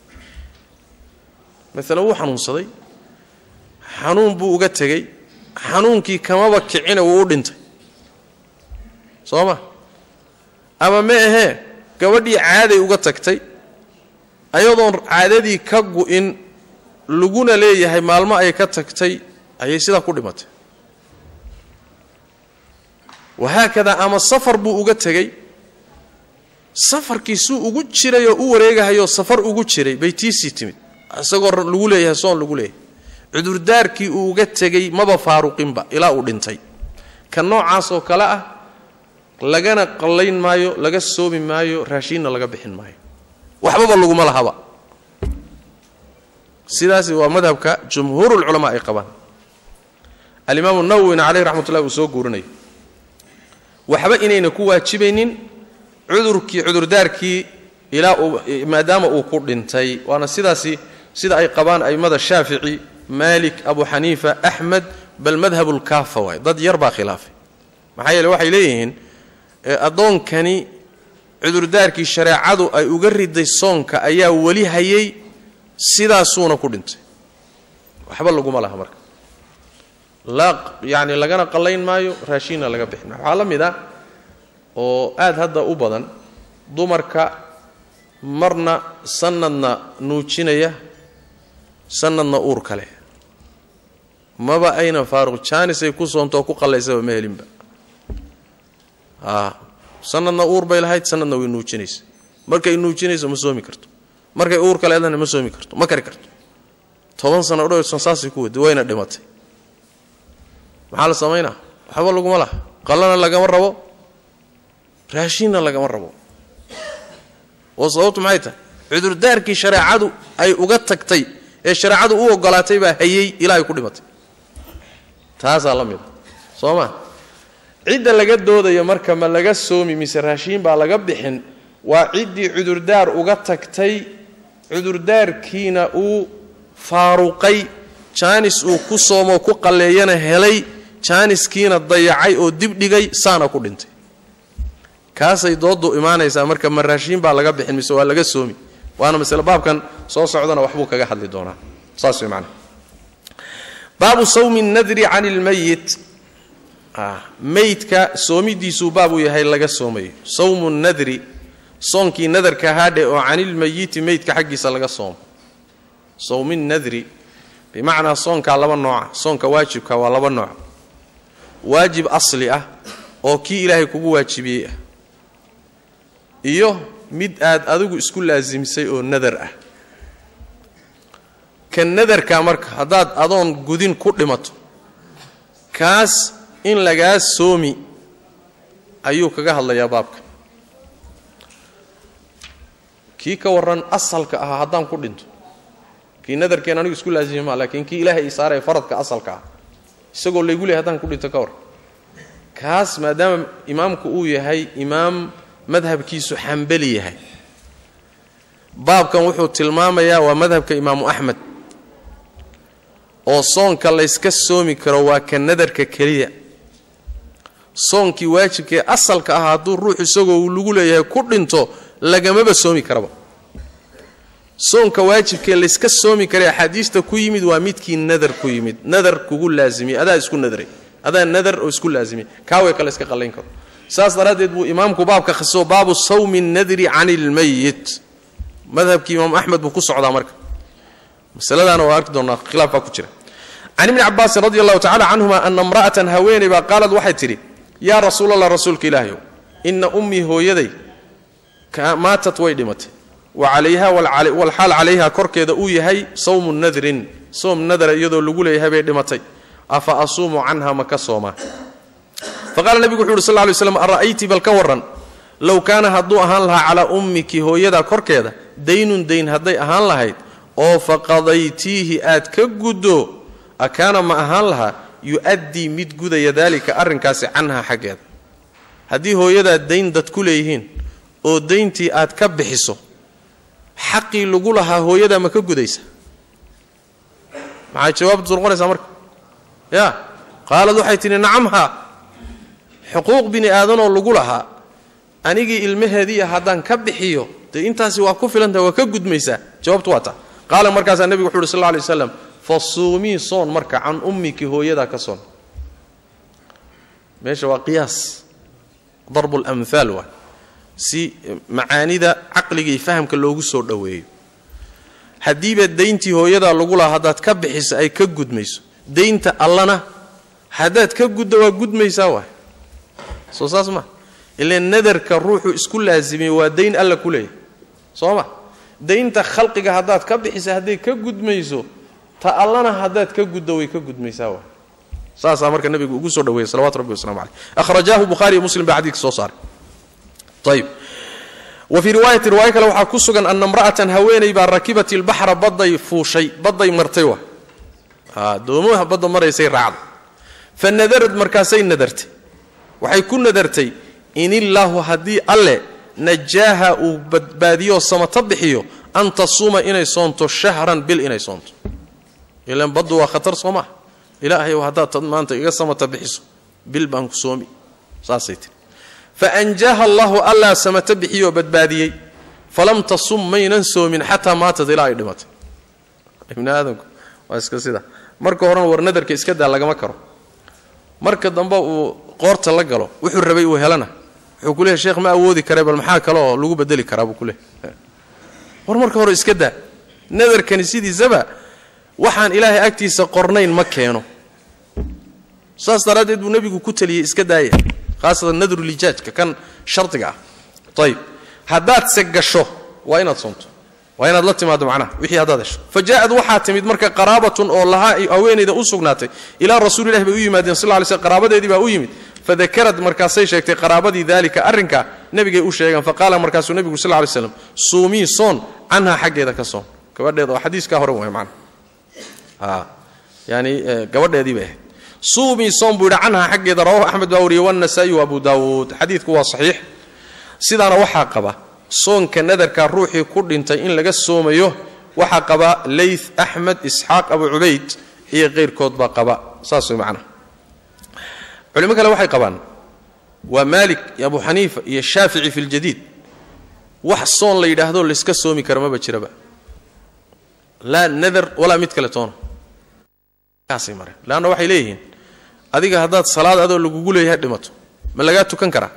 maalan wuu xanuunsaday xanuun buu uga tegey xanuunkii kamaba kicina wuu u dhintay soo ma ama ma ahee gabadhii caaday uga tagtay ayadoon caadadii ka gu'in laguna leeyahay maalmo ay ka tagtay ayay sidaa ku dhimatay wahaakadaa ama safar buu uga tegey safarkii suu ugu jiray oo u wareegahayoo safar ugu jiray bay tiisii timid isagoo lagu leeyahay soon lagu leeyahay cudurdaarkii uu uga tegey maba faaruqinba ilaa uu dhintay ka noocaas oo kale ah lagana qallayn maayo laga soomi maayo raashiinna laga bixin maayo waxbaba laguma lahaba sidaasi waa madhabka jumhuurulculamaa ay qabaan alimaamu nawowina caleyh raxmat ullahi uu soo guurinayo waxba inayna ku waajibaynin cudurkii cudurdaarkii ilaa uu maadaama uu ku dhintay waana sidaasi sida ay qabaan a'immada shaafici maalik abu xaniifa axmed bal madhabulkaafa waay dad yar baa khilaafay maxaa yeele waxay leeyihiin addoonkani cudurdaarkii shareecadu ay uga riday soonka ayaa weli hayay sidaasuuna ku dhintay waxba laguma laha marka laa yacni lagana qallayn maayo raashiinna laga bixin maayo waxaa la mid ah oo aad hadda u badan dumarka marna sanadna nuujinaya sanadna uur kale maba ayna faaruq jaanisay ku soontoo ku qallaysaba ma helinba a sanadna uur bay lahayd sanadna way nuujinaysa markay nuujinayso ma soomi karto markay uurka leedana ma soomi karto ma kari karto toban sano odhowsan saasay ku wadi wayna dhimatay maxaa la samaynaa waxba laguma laha qallana lagama rabo raashinna lagama rabo oo sababtu maxay tahay cudurdaarkii shareecadu ay uga tagtay ee shareecadu u ogolaatay baa hayey ilaahay ku dhimatay taasaa la mida soo ma cidda laga doodayo marka ma laga soomi mise raashiin baa laga bixin waa ciddii cudurdaar uga tagtay cudurdaarkiina uu faaruqay jaanis uu ku soomoo ku qalleeyana helay jaaniskiina dayacay oo dibdhigay saana ku dhintay kaasay dooddu imaanaysaa marka ma raashiin baa laga bixin mise waa laga soomi waana masle baabkan soo socdana waxbuu kaga hadli doonaa saas way macana baabu sawmi nadri can ilmayit meydka soomidiisuu baabuu yahay laga soomayo sawmu nadri soonkii nadarka haadhe oo canilmayiti meydka xaggiisa laga soomo sawmi nadri bimacnaa soonkaa laba nooca soonka waajibka waa laba nooc waajib asli ah oo kii ilaahay kugu waajibiyey ah iyo mid aad adigu isku laasimsay oo nadar ah ka nadarka marka haddaad adoon gudin ku dhimato kaas in lagaa soomi ayuu kaga hadlayaa baabka kii ka warran asalka ahaa haddaan ku dhinto kii nadarkeen anigu isku laasimi maa laakiin kii ilaahay isaaree faradka asalka ah isagoo laygu leey haddaan ku dhinto ka warran kaas maadaama imaamku uu yahay imaam madhabkiisu xambali yahay baabkan wuxuu tilmaamayaa waa madhabka imaamu axmed oo soonka layska soomi karo waa ka nadarka keliya soonkii waajibkaee asalka ah hadduu ruux isagoo lagu leeyahay ku dhinto lagamaba soomi karaba soonka waajibkee layska soomi kara axaadiista ku yimid waa midkii nadar ku yimid nadar kugu laazimiyey adaa isku nadray adaa nadar oo isku laazimiyey kaaway kale iska qallayn karo saas daraaddeed buu imaamku baabka khasiso baabu sawmi nadri can ilmayit madhabkii imaam axmed buu ku socdaa marka masaladaana waa arki doonaa khilaaf baa ku jira can ibni cabaasin radi allahu tacala canhuma ana imra'atan haweeney baa qaalad waxay tidhi yaa rasuul allah rasuulka ilaahayow inna ummii hooyaday maatat way dhimatay wa calayha walxaal calayha korkeeda uu yahay sawmu nadrin soom nadara iyadoo lagu leeyahay bay dhimatay afa asuumu canha ma ka soomaa faqaala nebigu wuxu uhi sal ly slam ara'ayti bal ka warran low kaana hadduu ahaan lahaa calaa ummiki hooyada korkeeda daynun dayn hadday ahaan lahayd oo faqadaytiihi aad ka guddo akaana ma ahaan lahaa yu'addii mid gudaya daalika arrinkaasi canha xaggeeda haddii hooyadaa dayn dad ku leeyihiin oo dayntii aad ka bixiso xaqii lagu lahaa hooyadaa ma ka gudaysa maxay jawaabtu noqonaysaa marka ya qaalad waxay tidhi nacamha xuquuq bini aadanoo lagu lahaa anigii ilmaheediiya haddaan ka bixiyo dee intaasi waa ku filantaha waa ka gudmaysaa jawaabtu waa ta qaala markaasaa nebigu wuxu uhi sal lla lay waslam fasuumii soon marka can ummiki hooyadaa ka soon meesha waa qiyaas darbu lamhaal waa si macaanida caqliga iyo fahamka loogu soo dhoweeyo haddiiba dayntii hooyadaa lagu lahaa haddaad ka bixiso ay ka gudmayso daynta allana haddaad ka guddo waa gudmaysaa waay soo saas ma ile nadarka ruuxu isku laasimiyey waa dayn alla ku leeyahay soo ma daynta khalqiga haddaad ka bixisa hadday ka gudmayso ta allana haddaad ka guddo way ka gudmaysaa waay saasaa marka nabigu ugu soo dhaweeyey salawatu rabbi waslamu caleyh akhrajaahu bukhaari iyo muslim baa xadiidka soo saaray ayib wa fii riwaayati riwaayo kale waxaa ku sugan ana imra'atan haweeney baa rakibat ilbaxra badday fuushay badday martay wa doomaha badda maraysay raacda fa nadarad markaasay nadartay waxay ku nadartay in illaahu haddii alle najaaha uu badbaadiyooo samata bixiyo an tasuuma inay soonto shahran bil inay soonto ilan baddu waa khatar soo maha ilaahayow haddaad maanta iga samata bixiso bil baan ku soomi saasay tiri fa anjaaha allahu allaa samata bixiyoo badbaadiyey falam tasum maynan soomin xataa maatad ilaa ay dhimatay ibni aadamku waa iska sida marka horena war nadarka iska daa lagama karo marka dambe uu qoorta la galo wuxuu rabay uu helana wuxuu ku leehay sheekh ma awoodi kare bal maxaa kale oo lagu bedeli karaa buu ku leehay war marka hore iska daa nadarkani sidiisaba waxaan ilaahay agtiisa qornayn ma keeno saas daraaddeed buu nebigu ku taliyey iska daaya khaasatan nadrulijaajka kan shardiga ah ayib haddaadse gasho waa inaad soonto waa inaad la timaado macnaha wixii haddaad hesho fa jaa'ad waxaa timid marka qaraabatun oo lahaa haweenayda u sugnaatay ilaa rasuulillahi bay u yimaadeen sal ly slm qaraabadeedii baa u yimid fadakarad markaasay sheegtay qaraabadii daalika arrinka nebigay u sheegeen faqaala markaasuu nebigu sal lay slam suumii soon canhaa xaggeeda ka soon gabadheeda oo xadiiskaa hore way macnaha yani gabadheedii bay ahayd suumii soon buu yidhi canhaa xaggeeda rawahu axmed baa wariyey wanasaa'i wa abu daawuud xadiidku waa saxiix sidaana waxaa qaba soonka nadarka ruuxii ku dhintay in laga soomayo waxaa qaba layth axmed isxaaq abu cubayd iyo keyrkood baa qaba saas way macnaha culimo kale waxay qabaan waa maalik iyo abu xaniifa iyo shaafici fi ljadiid wax soon la yidhaahdo layska soomi kara maba jiraba laa nadar walaa mid kale toona kaasay mareen leanna waxay leeyihiin adiga haddaad salaad adoo lagugu leeyahay dhimato ma lagaa tukan karaa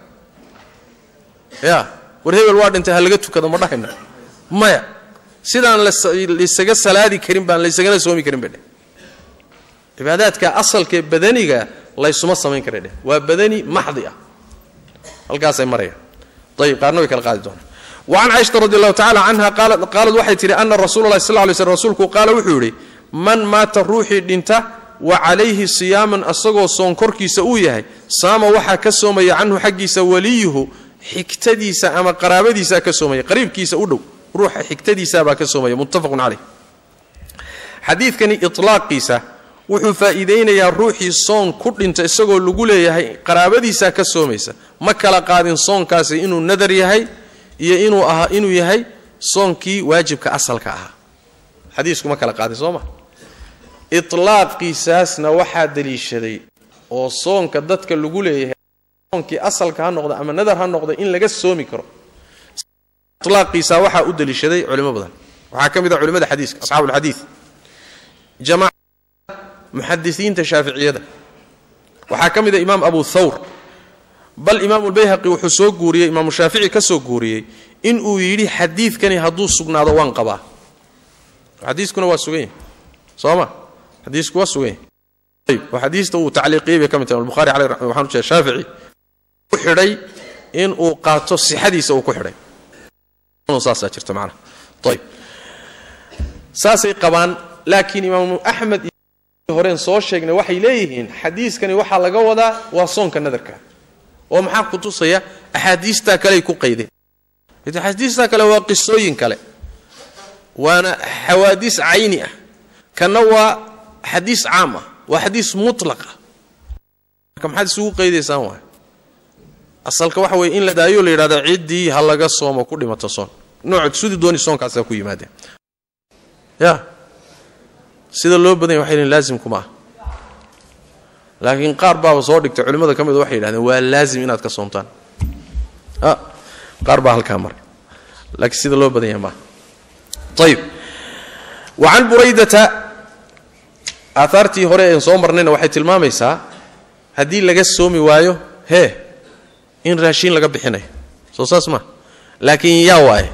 ya war hebel waa dhintay ha laga tukado ma dhahayna maya sidaan laysaga salaadi karin baan laysagana soomi karin bay dheh cibaadaadka asalkee badaniga laysuma samayn kara dheh waa badani maxdi ah halkaasay marayaan ayib qaarna way kala qaadi doonaan wacan caaishata radi allahu tacala canha qaalad waxay tidhi ana rasuula lahi sal lay slm rasuulku qaala wuxuu yidhi man maata ruuxii dhinta wa calayhi siyaaman asagoo soon korkiisa uu yahay saama waxaa ka soomaya canhu xaggiisa waliyuhu xigtadiisa ama qaraabadiisaa ka soomaya qariibkiisa u dhow ruuxa xigtadiisaabaa ka soomaya muttafaqun caleyh xadiidkani itlaaqiisa wuxuu faa'iidaynayaa ruuxii soon ku dhinta isagoo lagu leeyahay qaraabadiisaa ka soomaysa ma kala qaadin soonkaasi inuu nadar yahay iyo inuu ahaa inuu yahay soonkii waajibka asalka ahaa xadiisku ma kala qaadin soo ma itlaaqiisaasna waxaa daliishaday oo soonka dadka lagu leeyahay soonkii asalka ha noqda ama nadar ha noqda in laga soomi karo itlaaqiisa waxaa u daliishaday culimo badan waxaa ka mid ah culimada xadiiska asxaabu ulxadiid jamaaca muxadisiinta shaaficiyada waxaa ka mid a imaam abu thawr bal imaamu lbayhaqi wuxuu soo guuriyey imaamu shaafici ka soo guuriyey in uu yidhi xadiidkani hadduu sugnaado waan qabaa xadiiskuna waa sugan yahy soo ma xadiisku waa sugan yahy ayb oo xadiista uu tacliiqiyey bay ka mid tahay albukhari caleh waxaan u jeeda shaafici ku xidhay in uu qaato sixadiisa uu ku xidhay saasaa jirta macnaha ayb saasay qabaan laakiin imaamu axmed iyo horeen soo sheegnay waxay leeyihiin xadiiskani waxaa laga wadaa waa soonka nadarka oo maxaa ku tusaya axaadiistaa kaleay ku qaydeen axaadiistaa kale waa qisooyin kale waana xawaadiis cayni ah kanna waa xadiis caam ah waa xadiis mutlaq ah marka maxaad isugu qaydaysaan waay asalka waxa weye in la daayo la yidhahda ciddii ha laga soomo ku dhimato soon nooc sidii dooni soonkaasa ku yimaadeen ya sida loo badanya waxay lehin laazimkuma ah laakiin qaar baaba soo dhigtay culimmada ka mida waxay yidhahdeen waa laazim inaad ka soontaan qaar baa halkaa maray laakiin sida loo badanya maaha ayib wa can buraydata aahaartii hore een soo marnayna waxay tilmaamaysaa haddii laga soomi waayo hee in raashiin laga bixinayo soo saas maa laakiin yaa waaye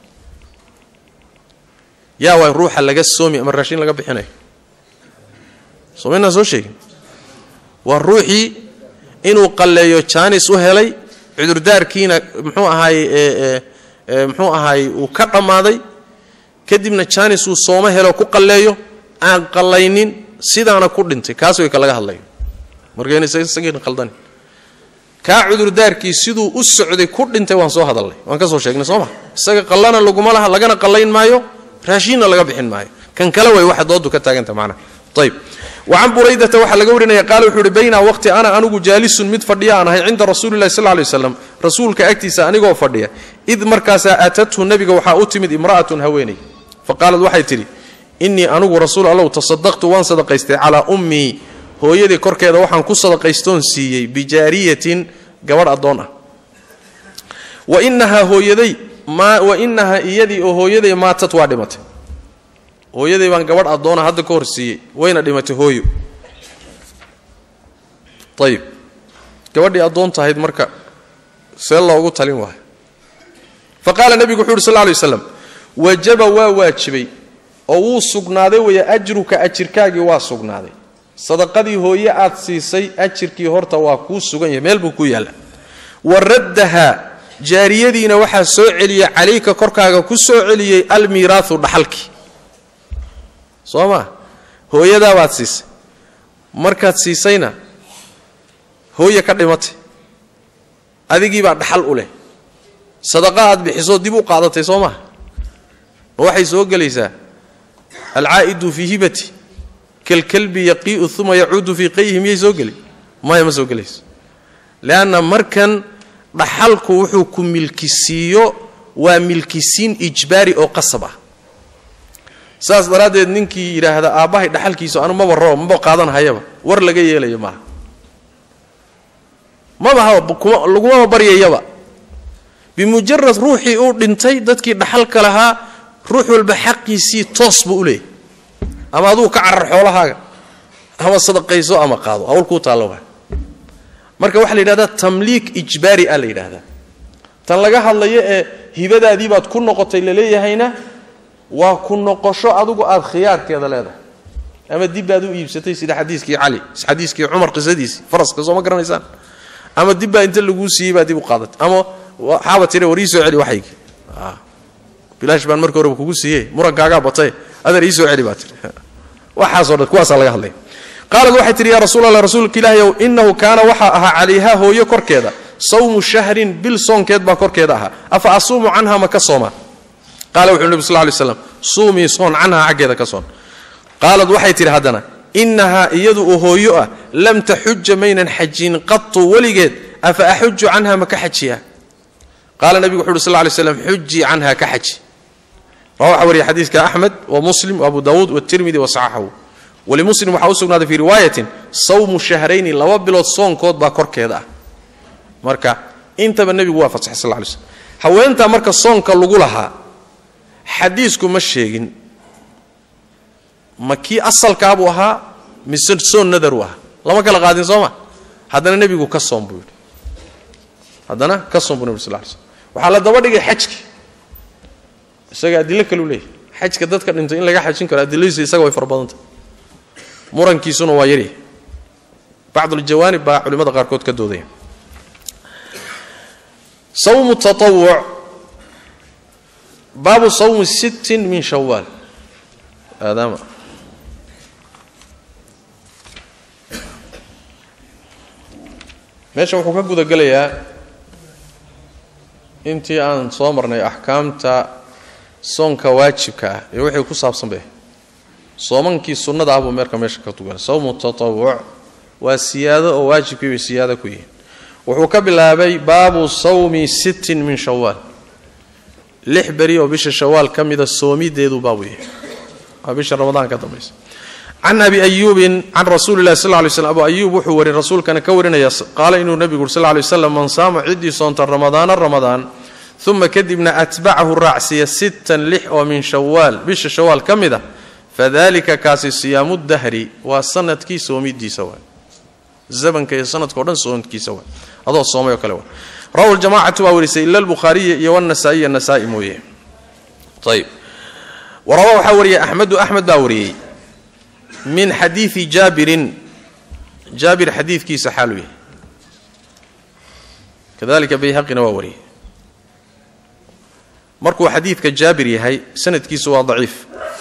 yaa waaye ruuxa laga soomi ama raashiin laga bixinayo soo maynaan soo sheegin waa ruuxii inuu qalleeyo jaanis u helay cudurdaarkiina muxuu ahaay muxuu ahaay uu ka dhammaaday kadibna jaanis uu sooma helo ku qalleeyo aan qallaynin sidaana ku dhintay kaas way ka laga hadlayo markaynasagiina qaldanin kaa cudurdaarkii siduu u socday ku dhintay waan soo hadalnay waan ka soo sheegnay soo ma isaga qallana laguma laha lagana qallayn maayo raashiinna laga bixin maayo kan kale way waxa doodu ka taaganta macnaha ayib wacan buraydata waxaa laga warinaya qaala wuxuu uhi baynaa waqti ana anigu jaalisun mid fadhiya aan ahay cinda rasuulilahi sal lay waslam rasuulka agtiisa anigoo fadhiya id markaasaa aatathu nebiga waxaa u timid imra'atun haweeney fa qaalad waxay tidhi innii anigu rasuul allow tasadaqtu waan sadaqaystay calaa ummii hooyadii korkeeda waxaan ku sadaqaystoon siiyey bijaariyatin gabadh addoon ah wa inahaa hooyaday wa inahaa iyadii oo hooyaday maatad waa dhimatay hooyaday baan gabadh addoona hadda ka hor siiyey wayna dhimatay hooyo ayib gabadhii addoon tahayd marka see loogu talin waayo fa qaala nebigu wuxu uhi sal lla lay waslam wajaba waa waajibay oo wuu sugnaaday weeye ajruka ajirkaagii waa sugnaaday sadaqadii hooye aad siisay ajirkii horta waa kuu sugan yahay meel buu ku yaalla wa raddahaa jaariyadiina waxaa soo celiyey calayka korkaaga ku soo celiyey almiiraahu dhaxalkii soo maa hooyadaa baad siisay markaad siisayna hooye ka dhimatay adigiibaa dhaxal u leh sadaqa aad bixisoo dib u qaadatay soo maha ma waxay soo gelaysaa alcaa'idu fii hibati kalkalbi yaqii'u uma yacuudu fii qayhi miyay soo geli maya ma soo gelayso leanna markan dhaxalku wuxuu ku milkisiiyo waa milkisiin ijbaari oo qasab ah saas daraaddeed ninkii yidhaahda aabbahay dhaxalkiisu anu maba roo maba qaadan hayaba war laga yeelayo maaha maba lagumaba baryayaba bimujarad ruuxii uu dhintay dadkii dhaxalka lahaa ruux walba xaqiisii toos buu u leeyahy ama aduu ka carar xoolahaaga ama sadaqayso ama qaado hawl kuu taallo waa marka waxaa la yidhahdaa tamliik ijbaari ah la yidhaahdaa tan laga hadlayo ee hibadaadii baad ku noqotay laleeyahayna waa ku noqosho adigu aad khiyaarkeeda leedahay ama dib baad u iibsatay sida xadiiskii cali xadiiskii cumar qisadiisii faraska soo ma garanaysaan ama dib baa inta laguu siiyey baa dib u qaadatay ama waxaaba tire war ii soo celi waxaygii bilaash baan marka horeba kugu siiye murankaagaa batay adeer ii soo celi baa tiri waxaasoo dhan kuwaasaa laga hadlaya qaalad waxay tihi yaa rasuul allah rasuulka ilaahayow innahu kaana waxaa ahaa calayhaa hooyo korkeeda sawmu shahrin bil soonkeed baa korkeeda ahaa afa asuumu canha ma ka soomaa qaala wuxuu nebi sal ly slam suumii soon canhaa xaggeeda ka soon qaalad waxay tidhi haddana innahaa iyadu oo hooyo ah lam taxuja maynan xajin qatu weligeed afa axuju canha ma ka xajiyaa qaala nebigu wuxu uhi sal ly slam xujii canha ka xaji rawa waxaa wariya xadiiska axmed wa muslim wa abu dawuud watirmidi wa saxaxahu walimuslim waxaa u sugnaaday fii riwaayatin sawmu shahrayni laba bilood soonkood baa korkeeda ah marka intaba nebigu waa fasaxay sal lay slm haweentaa marka soonka lagu lahaa xadiisku ma sheegin ma kii asalkaabuu ahaa mise soon nadaruu ahaa lama kala qaadin soo ma haddana nebigu ka soon buu yidhi haddana ka soon buu nebi sal lay slm waxaa la daba dhigay xajki isaga adilo kaleu leeyahy xajka dadka dhintay in laga xajin karo adiladiisa isaga way fara badantah murankiisuna waa yaryahay bacduljawaanib baa culimmada qaarkood ka doodaya sawmu taawuc baabu sawmi sittin min shawaal aadaama meesha wuxuu ka guda gelayaa intii aan soo marnay axkaamta soonka waajibka ah iyo wixii ku saabsan bay soomankii sunnada ah buu meerka meesha ka tuganay sawmu tatawuc waa siyaado oo waajibkii bay siyaado ku yihiin wuxuu ka bilaabay baabu sawmi sittin min shawaal lix beri oo bisha shawaal ka mida soomideedu baabu yahay waa bisha ramadaan ka dambaysa can abi ayuubin can rasuuli lahi sal lay slm abu ayuub wuxuu warin rasuulkana ka warinaya qaala inuu nebigu uri sl lay waslam man saama ciddii soonta ramadaana ramadaan uma kadibna atbacahu raacsiya sittan lix oo min shawaal bisha shawaal ka mid a fadalika kaasi siyaamu dahri waa sanadkii soomidiisa waay zamanka iyo sanadkao dhan soonkiisa waay adoo soomay oo kale waay rawahu ljamacatu waa warisay ila albukhaariya iyo wanasaa-iya nasaa-i mooye ayb warawa waxaa wariyay axmedu axmed baa wariyey min xadiidi jaabirin jaabir xadiidkiisa xaalu yahay kadalika bayhaqina waa wariyey markuu xadiidka jaabir yahay sanadkiisu waa daciif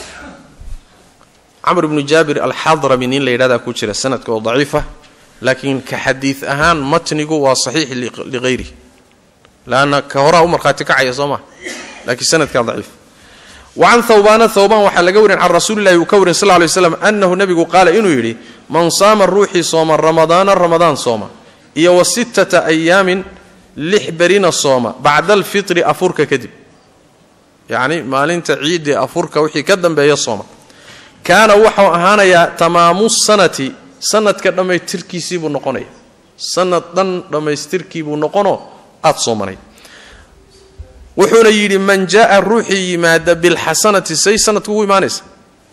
camr ibnu jaabir alxadrami nin la yidhahdaa ku jira sanadka oo daciifa laakiin ka xadiid ahaan matnigu waa saxiix liqayri lanna ka horaa u markhaati kacaya soo maa lakiin sanadkaa daciif wa can thawbaana thawbaan waxaa laga warin can rasuulillahi uu ka warin sal lay slam annahu nebigu qaala inuu yidhi man saama ruuxii sooma ramadaana ramadaan sooma iyo wa sittata ayaamin lix berina sooma bacda alfitri afurka kadib yacni maalinta ciiddii afurka wixii ka dambeeya sooma kaana waxau ahaanayaa tamaamu sanati sanadka dhammaystirkiisii buu noqonaya sanad dhan dhammaystirkii buu noqonoo aad soomanay wuxuuna yidhi man jaaa ruuxii yimaada bilxasanati say sanadka ugu imaanaysa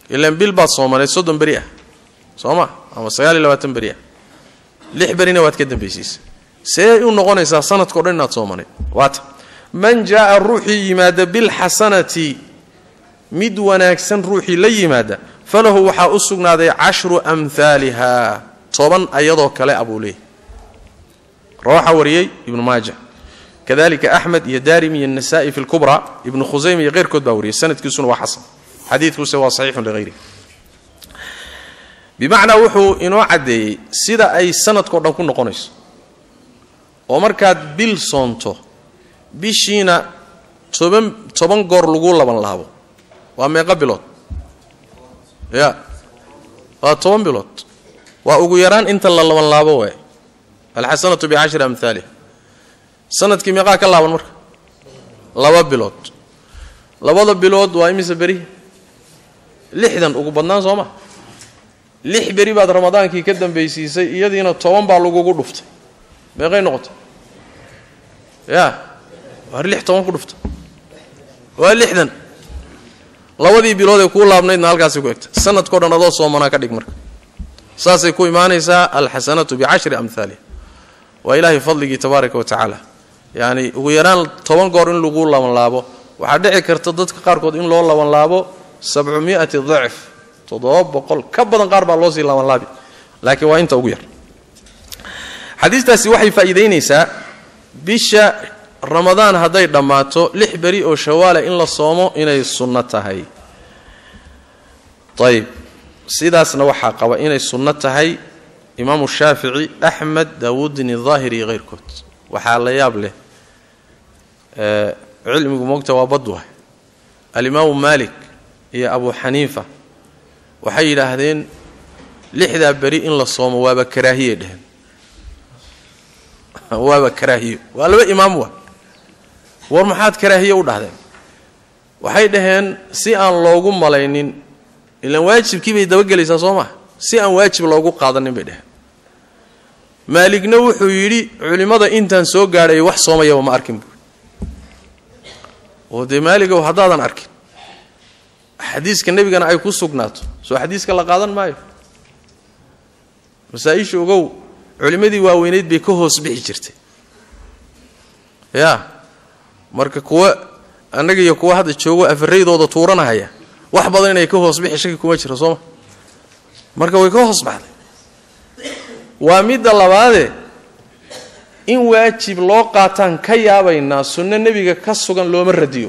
ilaan bil baad soomaneed soddon beri ah soo ma ama sagaal iyo labaatan beri ah lix berina waad ka dambaysiisa see u noqonaysaa sanadkao dhan inaad soomaneed waata man jaaa ruuxii yimaada bilxasanati mid wanaagsan ruuxii la yimaada falahu waxaa u sugnaaday cashru amhaaliha toban ayadoo kale abuu leeyay rawaxa wariyey ibnu maaja kadalika axmed iyo daarimi iyo nasa'i fi lkubra ibnu khusayma iyo keyrkood baa wariyey sanadkiisuna waa xasan xadiidkuse waa saxiixun lihayri bimacnaa wuxuu inoo caddeeyey sida ay sanadkao dhan ku noqonayso oo markaad bil soonto bishiina toban toban goor lagu laban laabo waa meeqa bilood ya waa toban bilood waa ugu yaraan inta la laban laabo waay alxasanatu bicashri amhaaliha sanadkii meeqaa ka laaban marka laba bilood labada bilood waa imise beri lixdan ugu badnaan soo ma lix beri baad ramadaankii ka dambaysiisay iyadiina toban baa lagugu dhuftay meeqay noqotay ya waar lix toban ku dhufta waa lixdan labadii bilood ee kuu laabnaydna halkaasay ku egta sanadkao dhan adoo soomanaa ka dhig marka saasay ku imaanaysaa alxasanatu bicashri amhaaliha waa ilaahay fadligii tabaaraka wa tacaala yacni ugu yaraan toban goor in lagu labanlaabo waxaa dhici karta dadka qaarkood in loo labanlaabo sabcumi'ati dacf toddoba boqol ka badan qaar baa loo sii labanlaabi laakiin waa inta ugu yar xadiistaasi waxay faa'iidaynaysaa bisha ramadaan hadday dhammaato lix beri oo shawaala in la soomo inay sunno tahay ayib sidaasna waxaa qaba inay sunno tahay imaamu shaafici axmed daawuudin daahiri iyo keyrkood waxaa la yaab leh cilmigu moogta waa badwa alimaamu maalik iyo abu xaniifa waxay yidhaahdeen lixdaa beri in la soomo waaba karaahiyay dheheen waaba karaahiyo waa laba imaam wa war maxaad karaahiye u dhahdeen waxay dhaheen si aan loogu malaynin ilaan waajibkii bay dabagelaysaa soo maa si aan waajib loogu qaadanin bay dheheen maaligna wuxuu yidhi culimmada intaan soo gaadhay wax soomayaba ma arkin buui oo dee maaligow haddaadan arkin xadiiska nebigana ay ku sugnaato soo xadiiska la qaadan maayo masaa-isha ogow culimmadii waaweyneyd bay ka hoos bixi jirtay ya marka kuwa annaga iyo kuwa hadda joogo afaraydooda tuuranahaya wax badan inay ka hoos bixi shaki kuma jiro sooma marka way ka hoos baxday waa midda labaadee in waajib loo qaataan ka yaabaynaa sunno nebiga ka sugan looma radiyo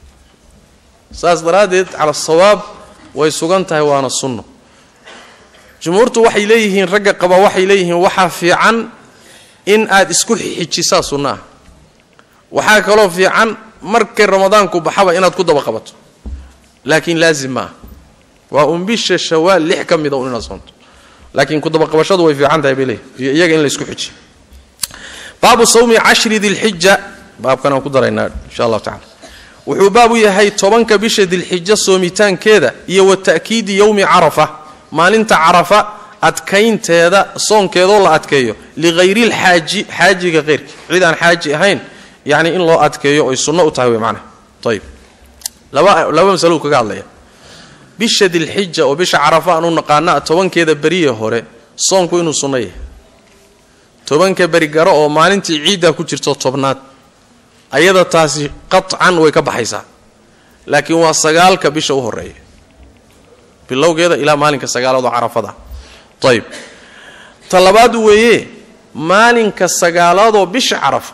saas daraaddeed cala sawaab way sugan tahay waana sunno jumhuurtu waxay leeyihiin ragga qaba waxay leeyihiin waxaa fiican in aad isku xijisaa sunno ah waxaa kaloo fiican markay ramadaanku baxaba inaad ku daba qabato laakiin laazim ma ah waa un bisha shawaal lix ka mida un inaad soonto laakiin kudabaqabashadu way fiican tahay bay leeyihin iyo iyaga in la isku xijiyo baabu sawmi cashri dilxija baabkan aan ku daraynaa insha allahu tacala wuxuu baab u yahay tobanka bisha dilxijo soomitaankeeda iyo wa ta'kiidi yowmi carafa maalinta carafa adkaynteeda soonkeedoo la adkeeyo lihayrlxaaji xaajiga keyrkii cid aan xaaji ahayn yacni in loo adkeeyo oy sunno u tahay wey macnaha ayib laba laba masalou kaga hadlaya bisha dilxija oo bisha carafa aan u naqaana tobankeeda beriye hore soonku inuu sunno yahay tobanka beri garo oo maalintii ciiddaa ku jirto tobnaad ayada taasi qaطcan way ka baxaysaa laakiin waa sagaalka bisha u horeeya bilowgeeda ilaa maalinka sagaalaad oo carafada ayib ta labaad weeye maalinka sagaalaadoo bisha carafa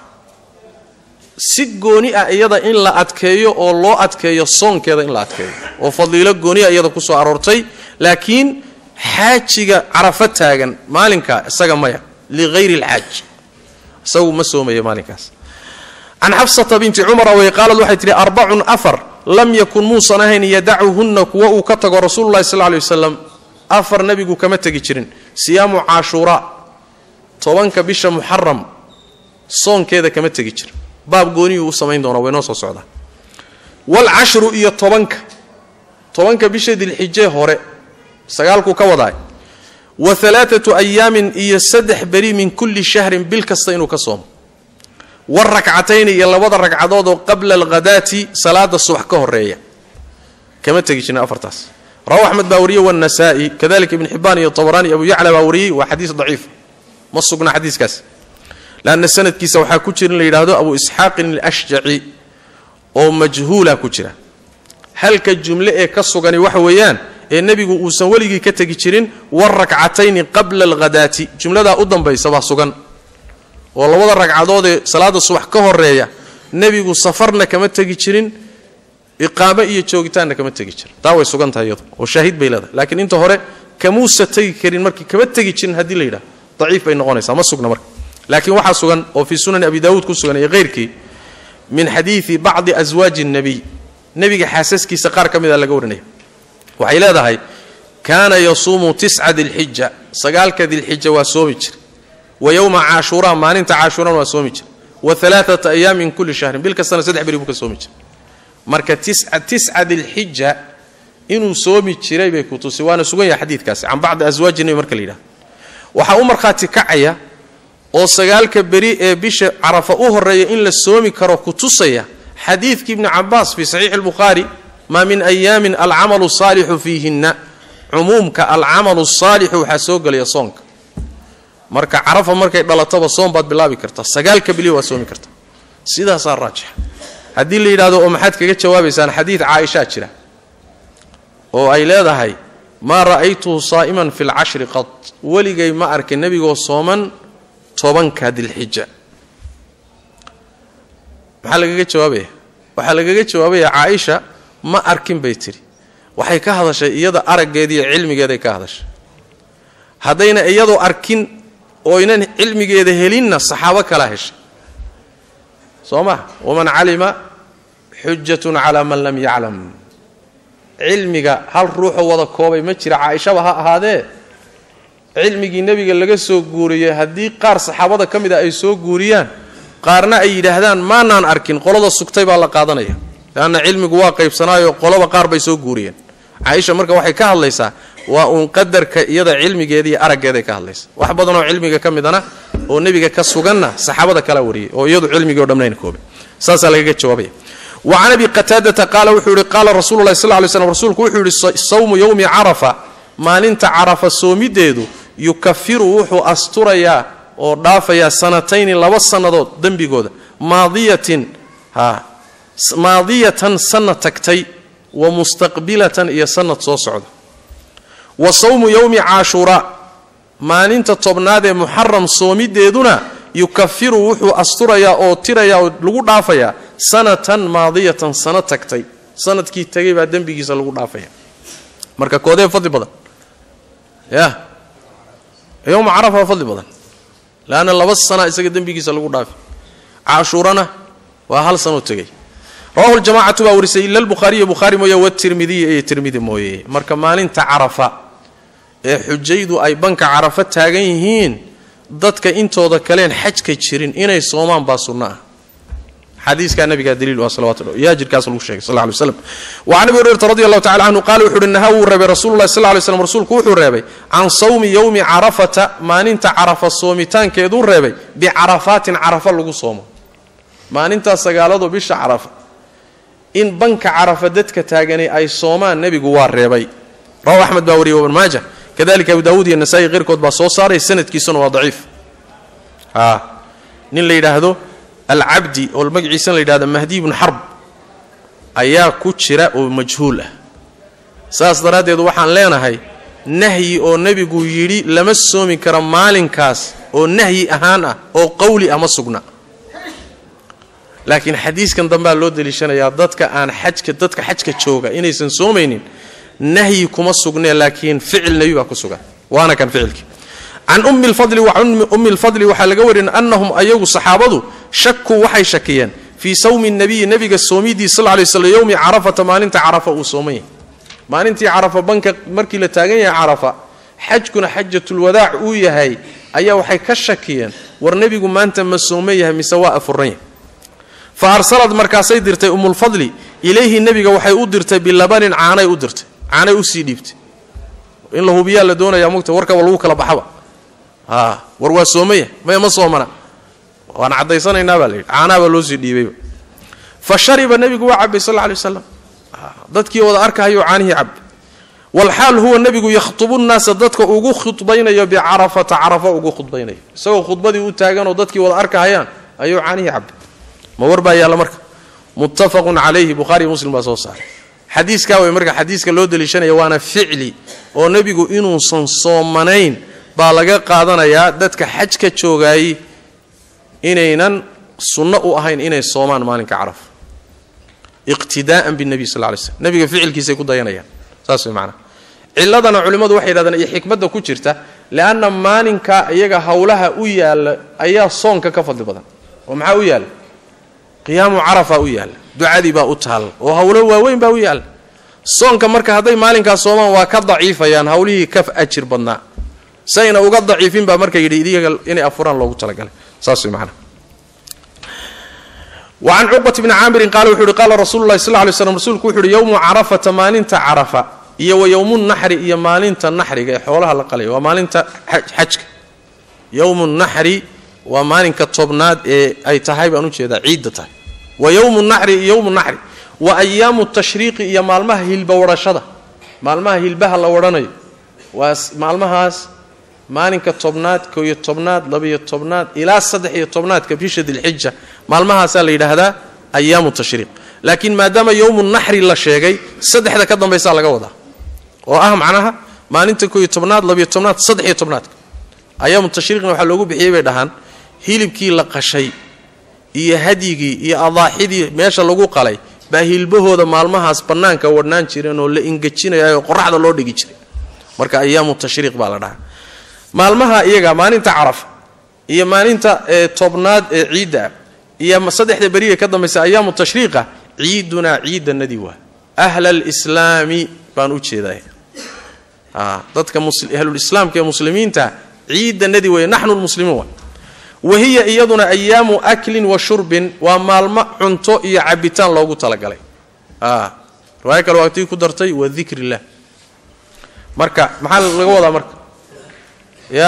si gooni ah iyada in la adkeeyo oo loo adkeeyo soonkeeda in la adkeeyo oo fadiilo gooniah iyada ku soo aroortay laakiin xaajiga carafo taagan maalinka isaga maya lighayri alxaaj isagu ma soomaya maalinkaas can xafsata binti cumara way qaalad waxay tidhi arbacun afar lam yakun muusan ahayn yadacuhunna kuwa uu ka tago rasuululahi sal ley wasalam afar nebigu kama tegi jirin siyaamu caashuuraa tobanka bisha muxaram soonkeeda kama tegi jirin baab gooniyuu u samayn doona waynoo soo socdaa waalcashru iyo tobanka tobanka bisha dilxijee hore sagaalkuu ka wadaay wa alaaatu ayaamin iyo saddex beri min kulli shahrin bil kasta inuu ka soomo warakcatayni iyo labada ragcadood oo qabla alghadaati salaada subax ka horeeya kama tegi jirin afartaas rawahu axmed baa wariyey wاnasaa'i kadalika ibn xibaan iyo طabraani abu yacla baa wariyey waa xadiis daciif ma sugna xadiiskaas lanna sanadkiisa waxaa ku jira in la yidhaahdo abu isxaaqin alashjaci oo majhuula ku jira halka jumle ee ka sugani waxa weeyaan ee nebigu uusan weligii ka tegi jirin warakcatayni qabla alghadaati jumladaa u dambaysa baa sugan oo labada ragcadoodee salaada subax ka horeeya nebigu safarna kama tegi jirin iqaamo iyo joogitaanna kama tegi jirin taa way sugan tahay iyadu oo shaahid bay leedahay laakiin inta hore kamuusa tegi karin markii kama tegi jirin haddii la yidhahdo daciif bay noqonaysaa ma sugna marka laakiin waxaa sugan oo fii sunani abi daawuud ku sugan iyo hayrkii min xadiidi bacdi aswaaji الnabiy nebiga xaasaskiisa qaar ka mida laga warinaya waxay leedahay kaana yasuumu tisca dilxija sagaalka dilxija waa soomi jira wa yowma caashuuraa maalinta caashuurana waa soomi jira wa alaaata ayaam min kulli shahrin bil kastana saddex beri buu ka soomi jira marka tisca dilxija inuu soomi jiray bay ku tusi waana sugan yahay xadiidkaasi can bacdi aswaaji nebi marka la yidhahdo waxaa u markhaati kacaya oo sagaalka beri ee bisha carafa u horeeya in la soomi karo ku tusaya xadiidkii ibni cabaas fii saxiixi albukhaari maa min ayaamin alcamalu saalixu fiihinna cumuumka alcamalu saalixu waxaa soo gelaya soonka marka carafa markay dhalataba soom baad bilaabi kartaa sagaalka beliya waad soomi kartaa sidaasaa raajixa haddii la yidhahdo oo maxaad kaga jawaabaysaan xadiid caaishaa jira oo ay leedahay maa ra'aytuhu saa'iman fi lcashri qad weligay ma arkin nebigoo sooman tobanka dilxija maxaa lagaga jawaabaya waxaa lagaga jawaabaya caaisha ma arkin bay tidhi waxay ka hadashay iyada araggeediiyo cilmigeeday ka hadashay haddayna iyadoo arkin oynan cilmigeeda helinna saxaabo kalaa heshay soo ma waman calima xujatun calaa man lam yaclam cilmiga hal ruuxoo wada koobay ma jira caaishaba ha ahaadee cilmigii nebiga laga soo guuriyey haddii qaar saxaabada ka mid a ay soo guuriyaan qaarna ay yidhaahdaan maanaan arkin qolada sugtay baa la qaadanaya leanna cilmigu waa qaybsanaayo qoloba qaar bay soo guuriyeen caaisha marka waxay ka hadlaysaa waa uun qadarka iyada cilmigeeda iyo araggeeday ka hadlaysa wax badanoo cilmiga ka midana oo nebiga ka suganna saxaabada kala wariyey oo iyadu cilmigii o dhamnayn koobay saasaa lagaga jawaabaya wa can abi qataadata qaala wuxuu yihi qaala rasuulu lahi sal ly slm rasuulku wuxuu yihi sawmu yowmi carafa maalinta carafa soomideedu yukafiru wuxuu asturayaa oo dhaafayaa sanatayni laba sannadood dembigooda maadiyatin ha maadiyatan sanad tagtay wa mustaqbilatan iyo sanad soo socda wa sawmu yowmi caashuuraa maalinta tobnaad ee muxaram soomideeduna yukafiru wuxuu asturayaa oo tirayaa oo lagu dhaafayaa sanatan maadiyatan sana tagtay sanadkii tagay baa dembigiisa lagu dhaafaya marka koodee fadli badan ya yowma carafa waa fadli badan leanna laba sana isaga dembigiisa lagu dhaafi caashuurana waa hal sanoo tegay rawahu ljamacatu baa warisay ila lbukhaariyo bukhaari mooye watirmidiya iyo tirmidi mooye marka maalinta carafa ee xujaydu ay banka carafa taagan yihiin dadka intooda kaleen xajka jirin inay soomaan baa sunno ah xadiiskaa nabigaa daliil u ah salawatu yaa jirkaas lagu sheegay sal ly slam wa can abi hurayrata radi allahu tacala canhu qaala wuxu uhi nahaa wuu reebay rasulullahi sal lay slam rasuulku wuxuu reebay can sawmi yowmi carafata maalinta carafa soomitaankeeduu reebay bicarafaatin carafa lagu soomo maalintaas sagaalado bisha carafa in banka carafa dadka taaganay ay soomaan nebigu waa reebay rawahu axmed baa wariyay ibn maaja kadalika abu daawuud iyo nasaa-i keyrkood baa soo saaray sanadkiisuna waa daciif a nin la yidhaahdo alcabdi oo magaciisana la yidhahdo mahdi ibnu xarb ayaa ku jira oo majhuul ah saas daraaddeed waxaan leenahay nahyi oo nebigu yidhi lama soomi karo maalinkaas oo nahyi ahaan ah oo qowli ah ma sugna laakiin xadiiskan dambea loo deliishanayaa dadka aan xajka dadka xajka jooga inaysan soomaynin nahyi kuma sugnee laakiin ficil nebi baa ku sugan waana kan ficilkii can ummi lfadli wa ummi lfadli waxaa laga warin annahum ayagu saxaabadu shakuu waxay shakiyeen fii sawmi nabiyi nebiga soomidii sal lay slam yowmi carafata maalinta carafa uu sooman yahay maalintii carafa banka markii la taagan yahay carafa xajkuna xajatulwadaac uu yahay ayaa waxay ka shakiyeen war nebigu maanta ma sooman yahay mise waa afuran yahay fa arsalad markaasay dirtay ummulfadli ilayhi nebiga waxay u dirtay bilabanin caanay u dirtay caanay usii dhiibtay in la hubiyaa la doonaya mugta warkaba lagu kala baxaba a war waa soomaya maya ma soomana waan caddaysanaynaa baa la yidhi caanaha baa loo sii dhiibayba fa shariba nebigu waa cabay sal lla alay waslam dadkii wada arkahayoo caanihii cabay walxaal huwa nebigu yakhtubu nnaasa dadka ugu khudbaynayo bicarafata carafa ugu khudbaynayo isagoo khudbadii u taaganoo dadkii wada arkahayaan ayuu caanihii cabay ma war baa yaalla marka muttafaqun calayhi bukhaariyo muslim baa soo saaray xadiiskaa way marka xadiiska loo deliishanaya waana ficli oo nebigu inuusan soomanayn baa laga qaadanayaa dadka xajka joogaayey inaynan sunno u ahayn inay soomaan maalinka carafa iqtidaa'an binebiy sal lay slm nebiga ficilkiisay ku dayanayaan saas way macanaha ciladana culimmadu waxay yidhahdeen iyo xikmadda ku jirta leanna maalinka iyaga howlaha u yaalla ayaa soonka ka fadli badan oo maxaa u yaalla qiyaamu carafa u yaalla ducadii baa u taalla oo howlo waaweyn baa u yaalla soonka marka hadday maalinkaas soomaan waa ka daciifayaan howlihii ka ajir badnaa sayna uga daciifin baa marka yidhi idiga inay afuraan loogu talagalay saas way macanaha wacan cuqbat bni caamirin qaala wuxuu yihi qaala rasuulu lahi sal ly slam rasuulku wuxu uhi yowmu carafata maalinta carafa iyo wa yowmu naxri iyo maalinta naxriga ee xoolaha la qalaya waa maalinta xajka yowmu naxri waa maalinka tobnaad ee ay tahay baan ujeedaa ciidda tahay wa yowmu naxri iyo yowmu naxri wa ayaamu tashriiqi iyo maalmaha hilba wadhashada maalmaha hilbaha la wadhanayo waa maalmahaas maalinka tobnaad kooiyo tobnaad labaiyo tobnaad ilaa saddex iyo tobnaadka bisha dilxija maalmahaasaa la yidhaahdaa ayaamu tashriiq laakiin maadaama yowmu naxri la sheegay saddexda ka dambaysaa laga wadaa oo ah macnaha maalinta kooiyo tobnaad labaiyo tobnaad saddex iyo tobnaadka ayaamu tashriiqna waxaa loogu bixiyey bay dhahaan hilibkii la qashay iyo hadyigii iyo adaaxidii meesha lagu qalay baa hilbahooda maalmahaas bannaanka wadhnaan jireen oo la ingejinayaoo qoraxda loo dhigi jiray marka ayaamu tashriiq baa la dhahaa maalmaha iyaga maalinta carafa iyo maalinta tobnaad ee ciidda ah iyo saddexda beriga ka dambaysa ayaamu tashriiqa ciidunaa ciidanadii waa ahla alislaami baan u jeedaa dadka ahlulislaamka ee muslimiinta ciidanadii wey naxnu lmuslimiin wa wahiya iyaduna ayaamu aklin wa shurbin waa maalmo cunto iyo cabitaan loogu talagalay riwaayo kale waa tii ku dartay wa dikr illah marka maxaa laga wadaa marka ya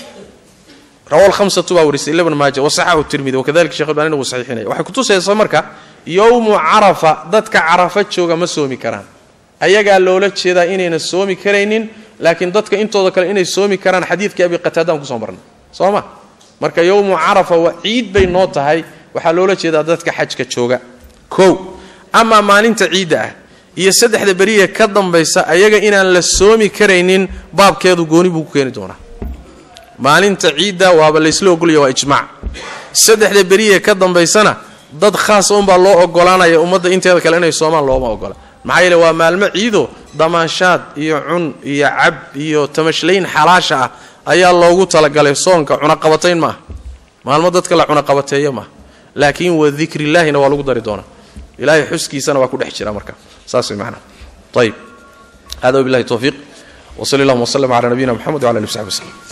rawa hamsatu baa warisay ibn maaja wasaxahu tirmidi wakadalika shekh albani wuu saxiixinaya waxay kutusaysaa marka yowmu carafa dadka carafa jooga ma soomi karaan ayagaa loola jeedaa inayna soomi karaynin laakiin dadka intooda kale inay soomi karaan xadiidkii abi qataadaan kusoo marnay soo ma marka yowmu carafa waa ciid bay noo tahay waxaa loola jeedaa dadka xajka jooga kow amaa maalinta ciidda ah iyo saddexda beriya ka dambaysa ayaga inaan la soomi karaynin baabkeedu gooni buu ku keeni doonaa maalinta ciidda waaba laysla ogolaya waa ijmaac saddexda beriya ka dambaysana dad khaasa unbaa loo ogolaanaya ummadda inteeda kale inay soomaan looma ogola maxaa yeele waa maalmo ciido damaanshaad iyo cun iyo cab iyo tamashlayn xalaasha ah ayaa loogu talagalay soonka cunaqabatayn maaha maalmo dadka la cunaqabateeyo maaha laakiin wa dikrillaahina waa lagu dari doonaa ilaahay xuskiisana waa ku dhex jira marka saas way macnaha ayib hada wabillahi towfiiq wsali allahuma wslm cala nabiyina mxamed wala ali w saxbi wslem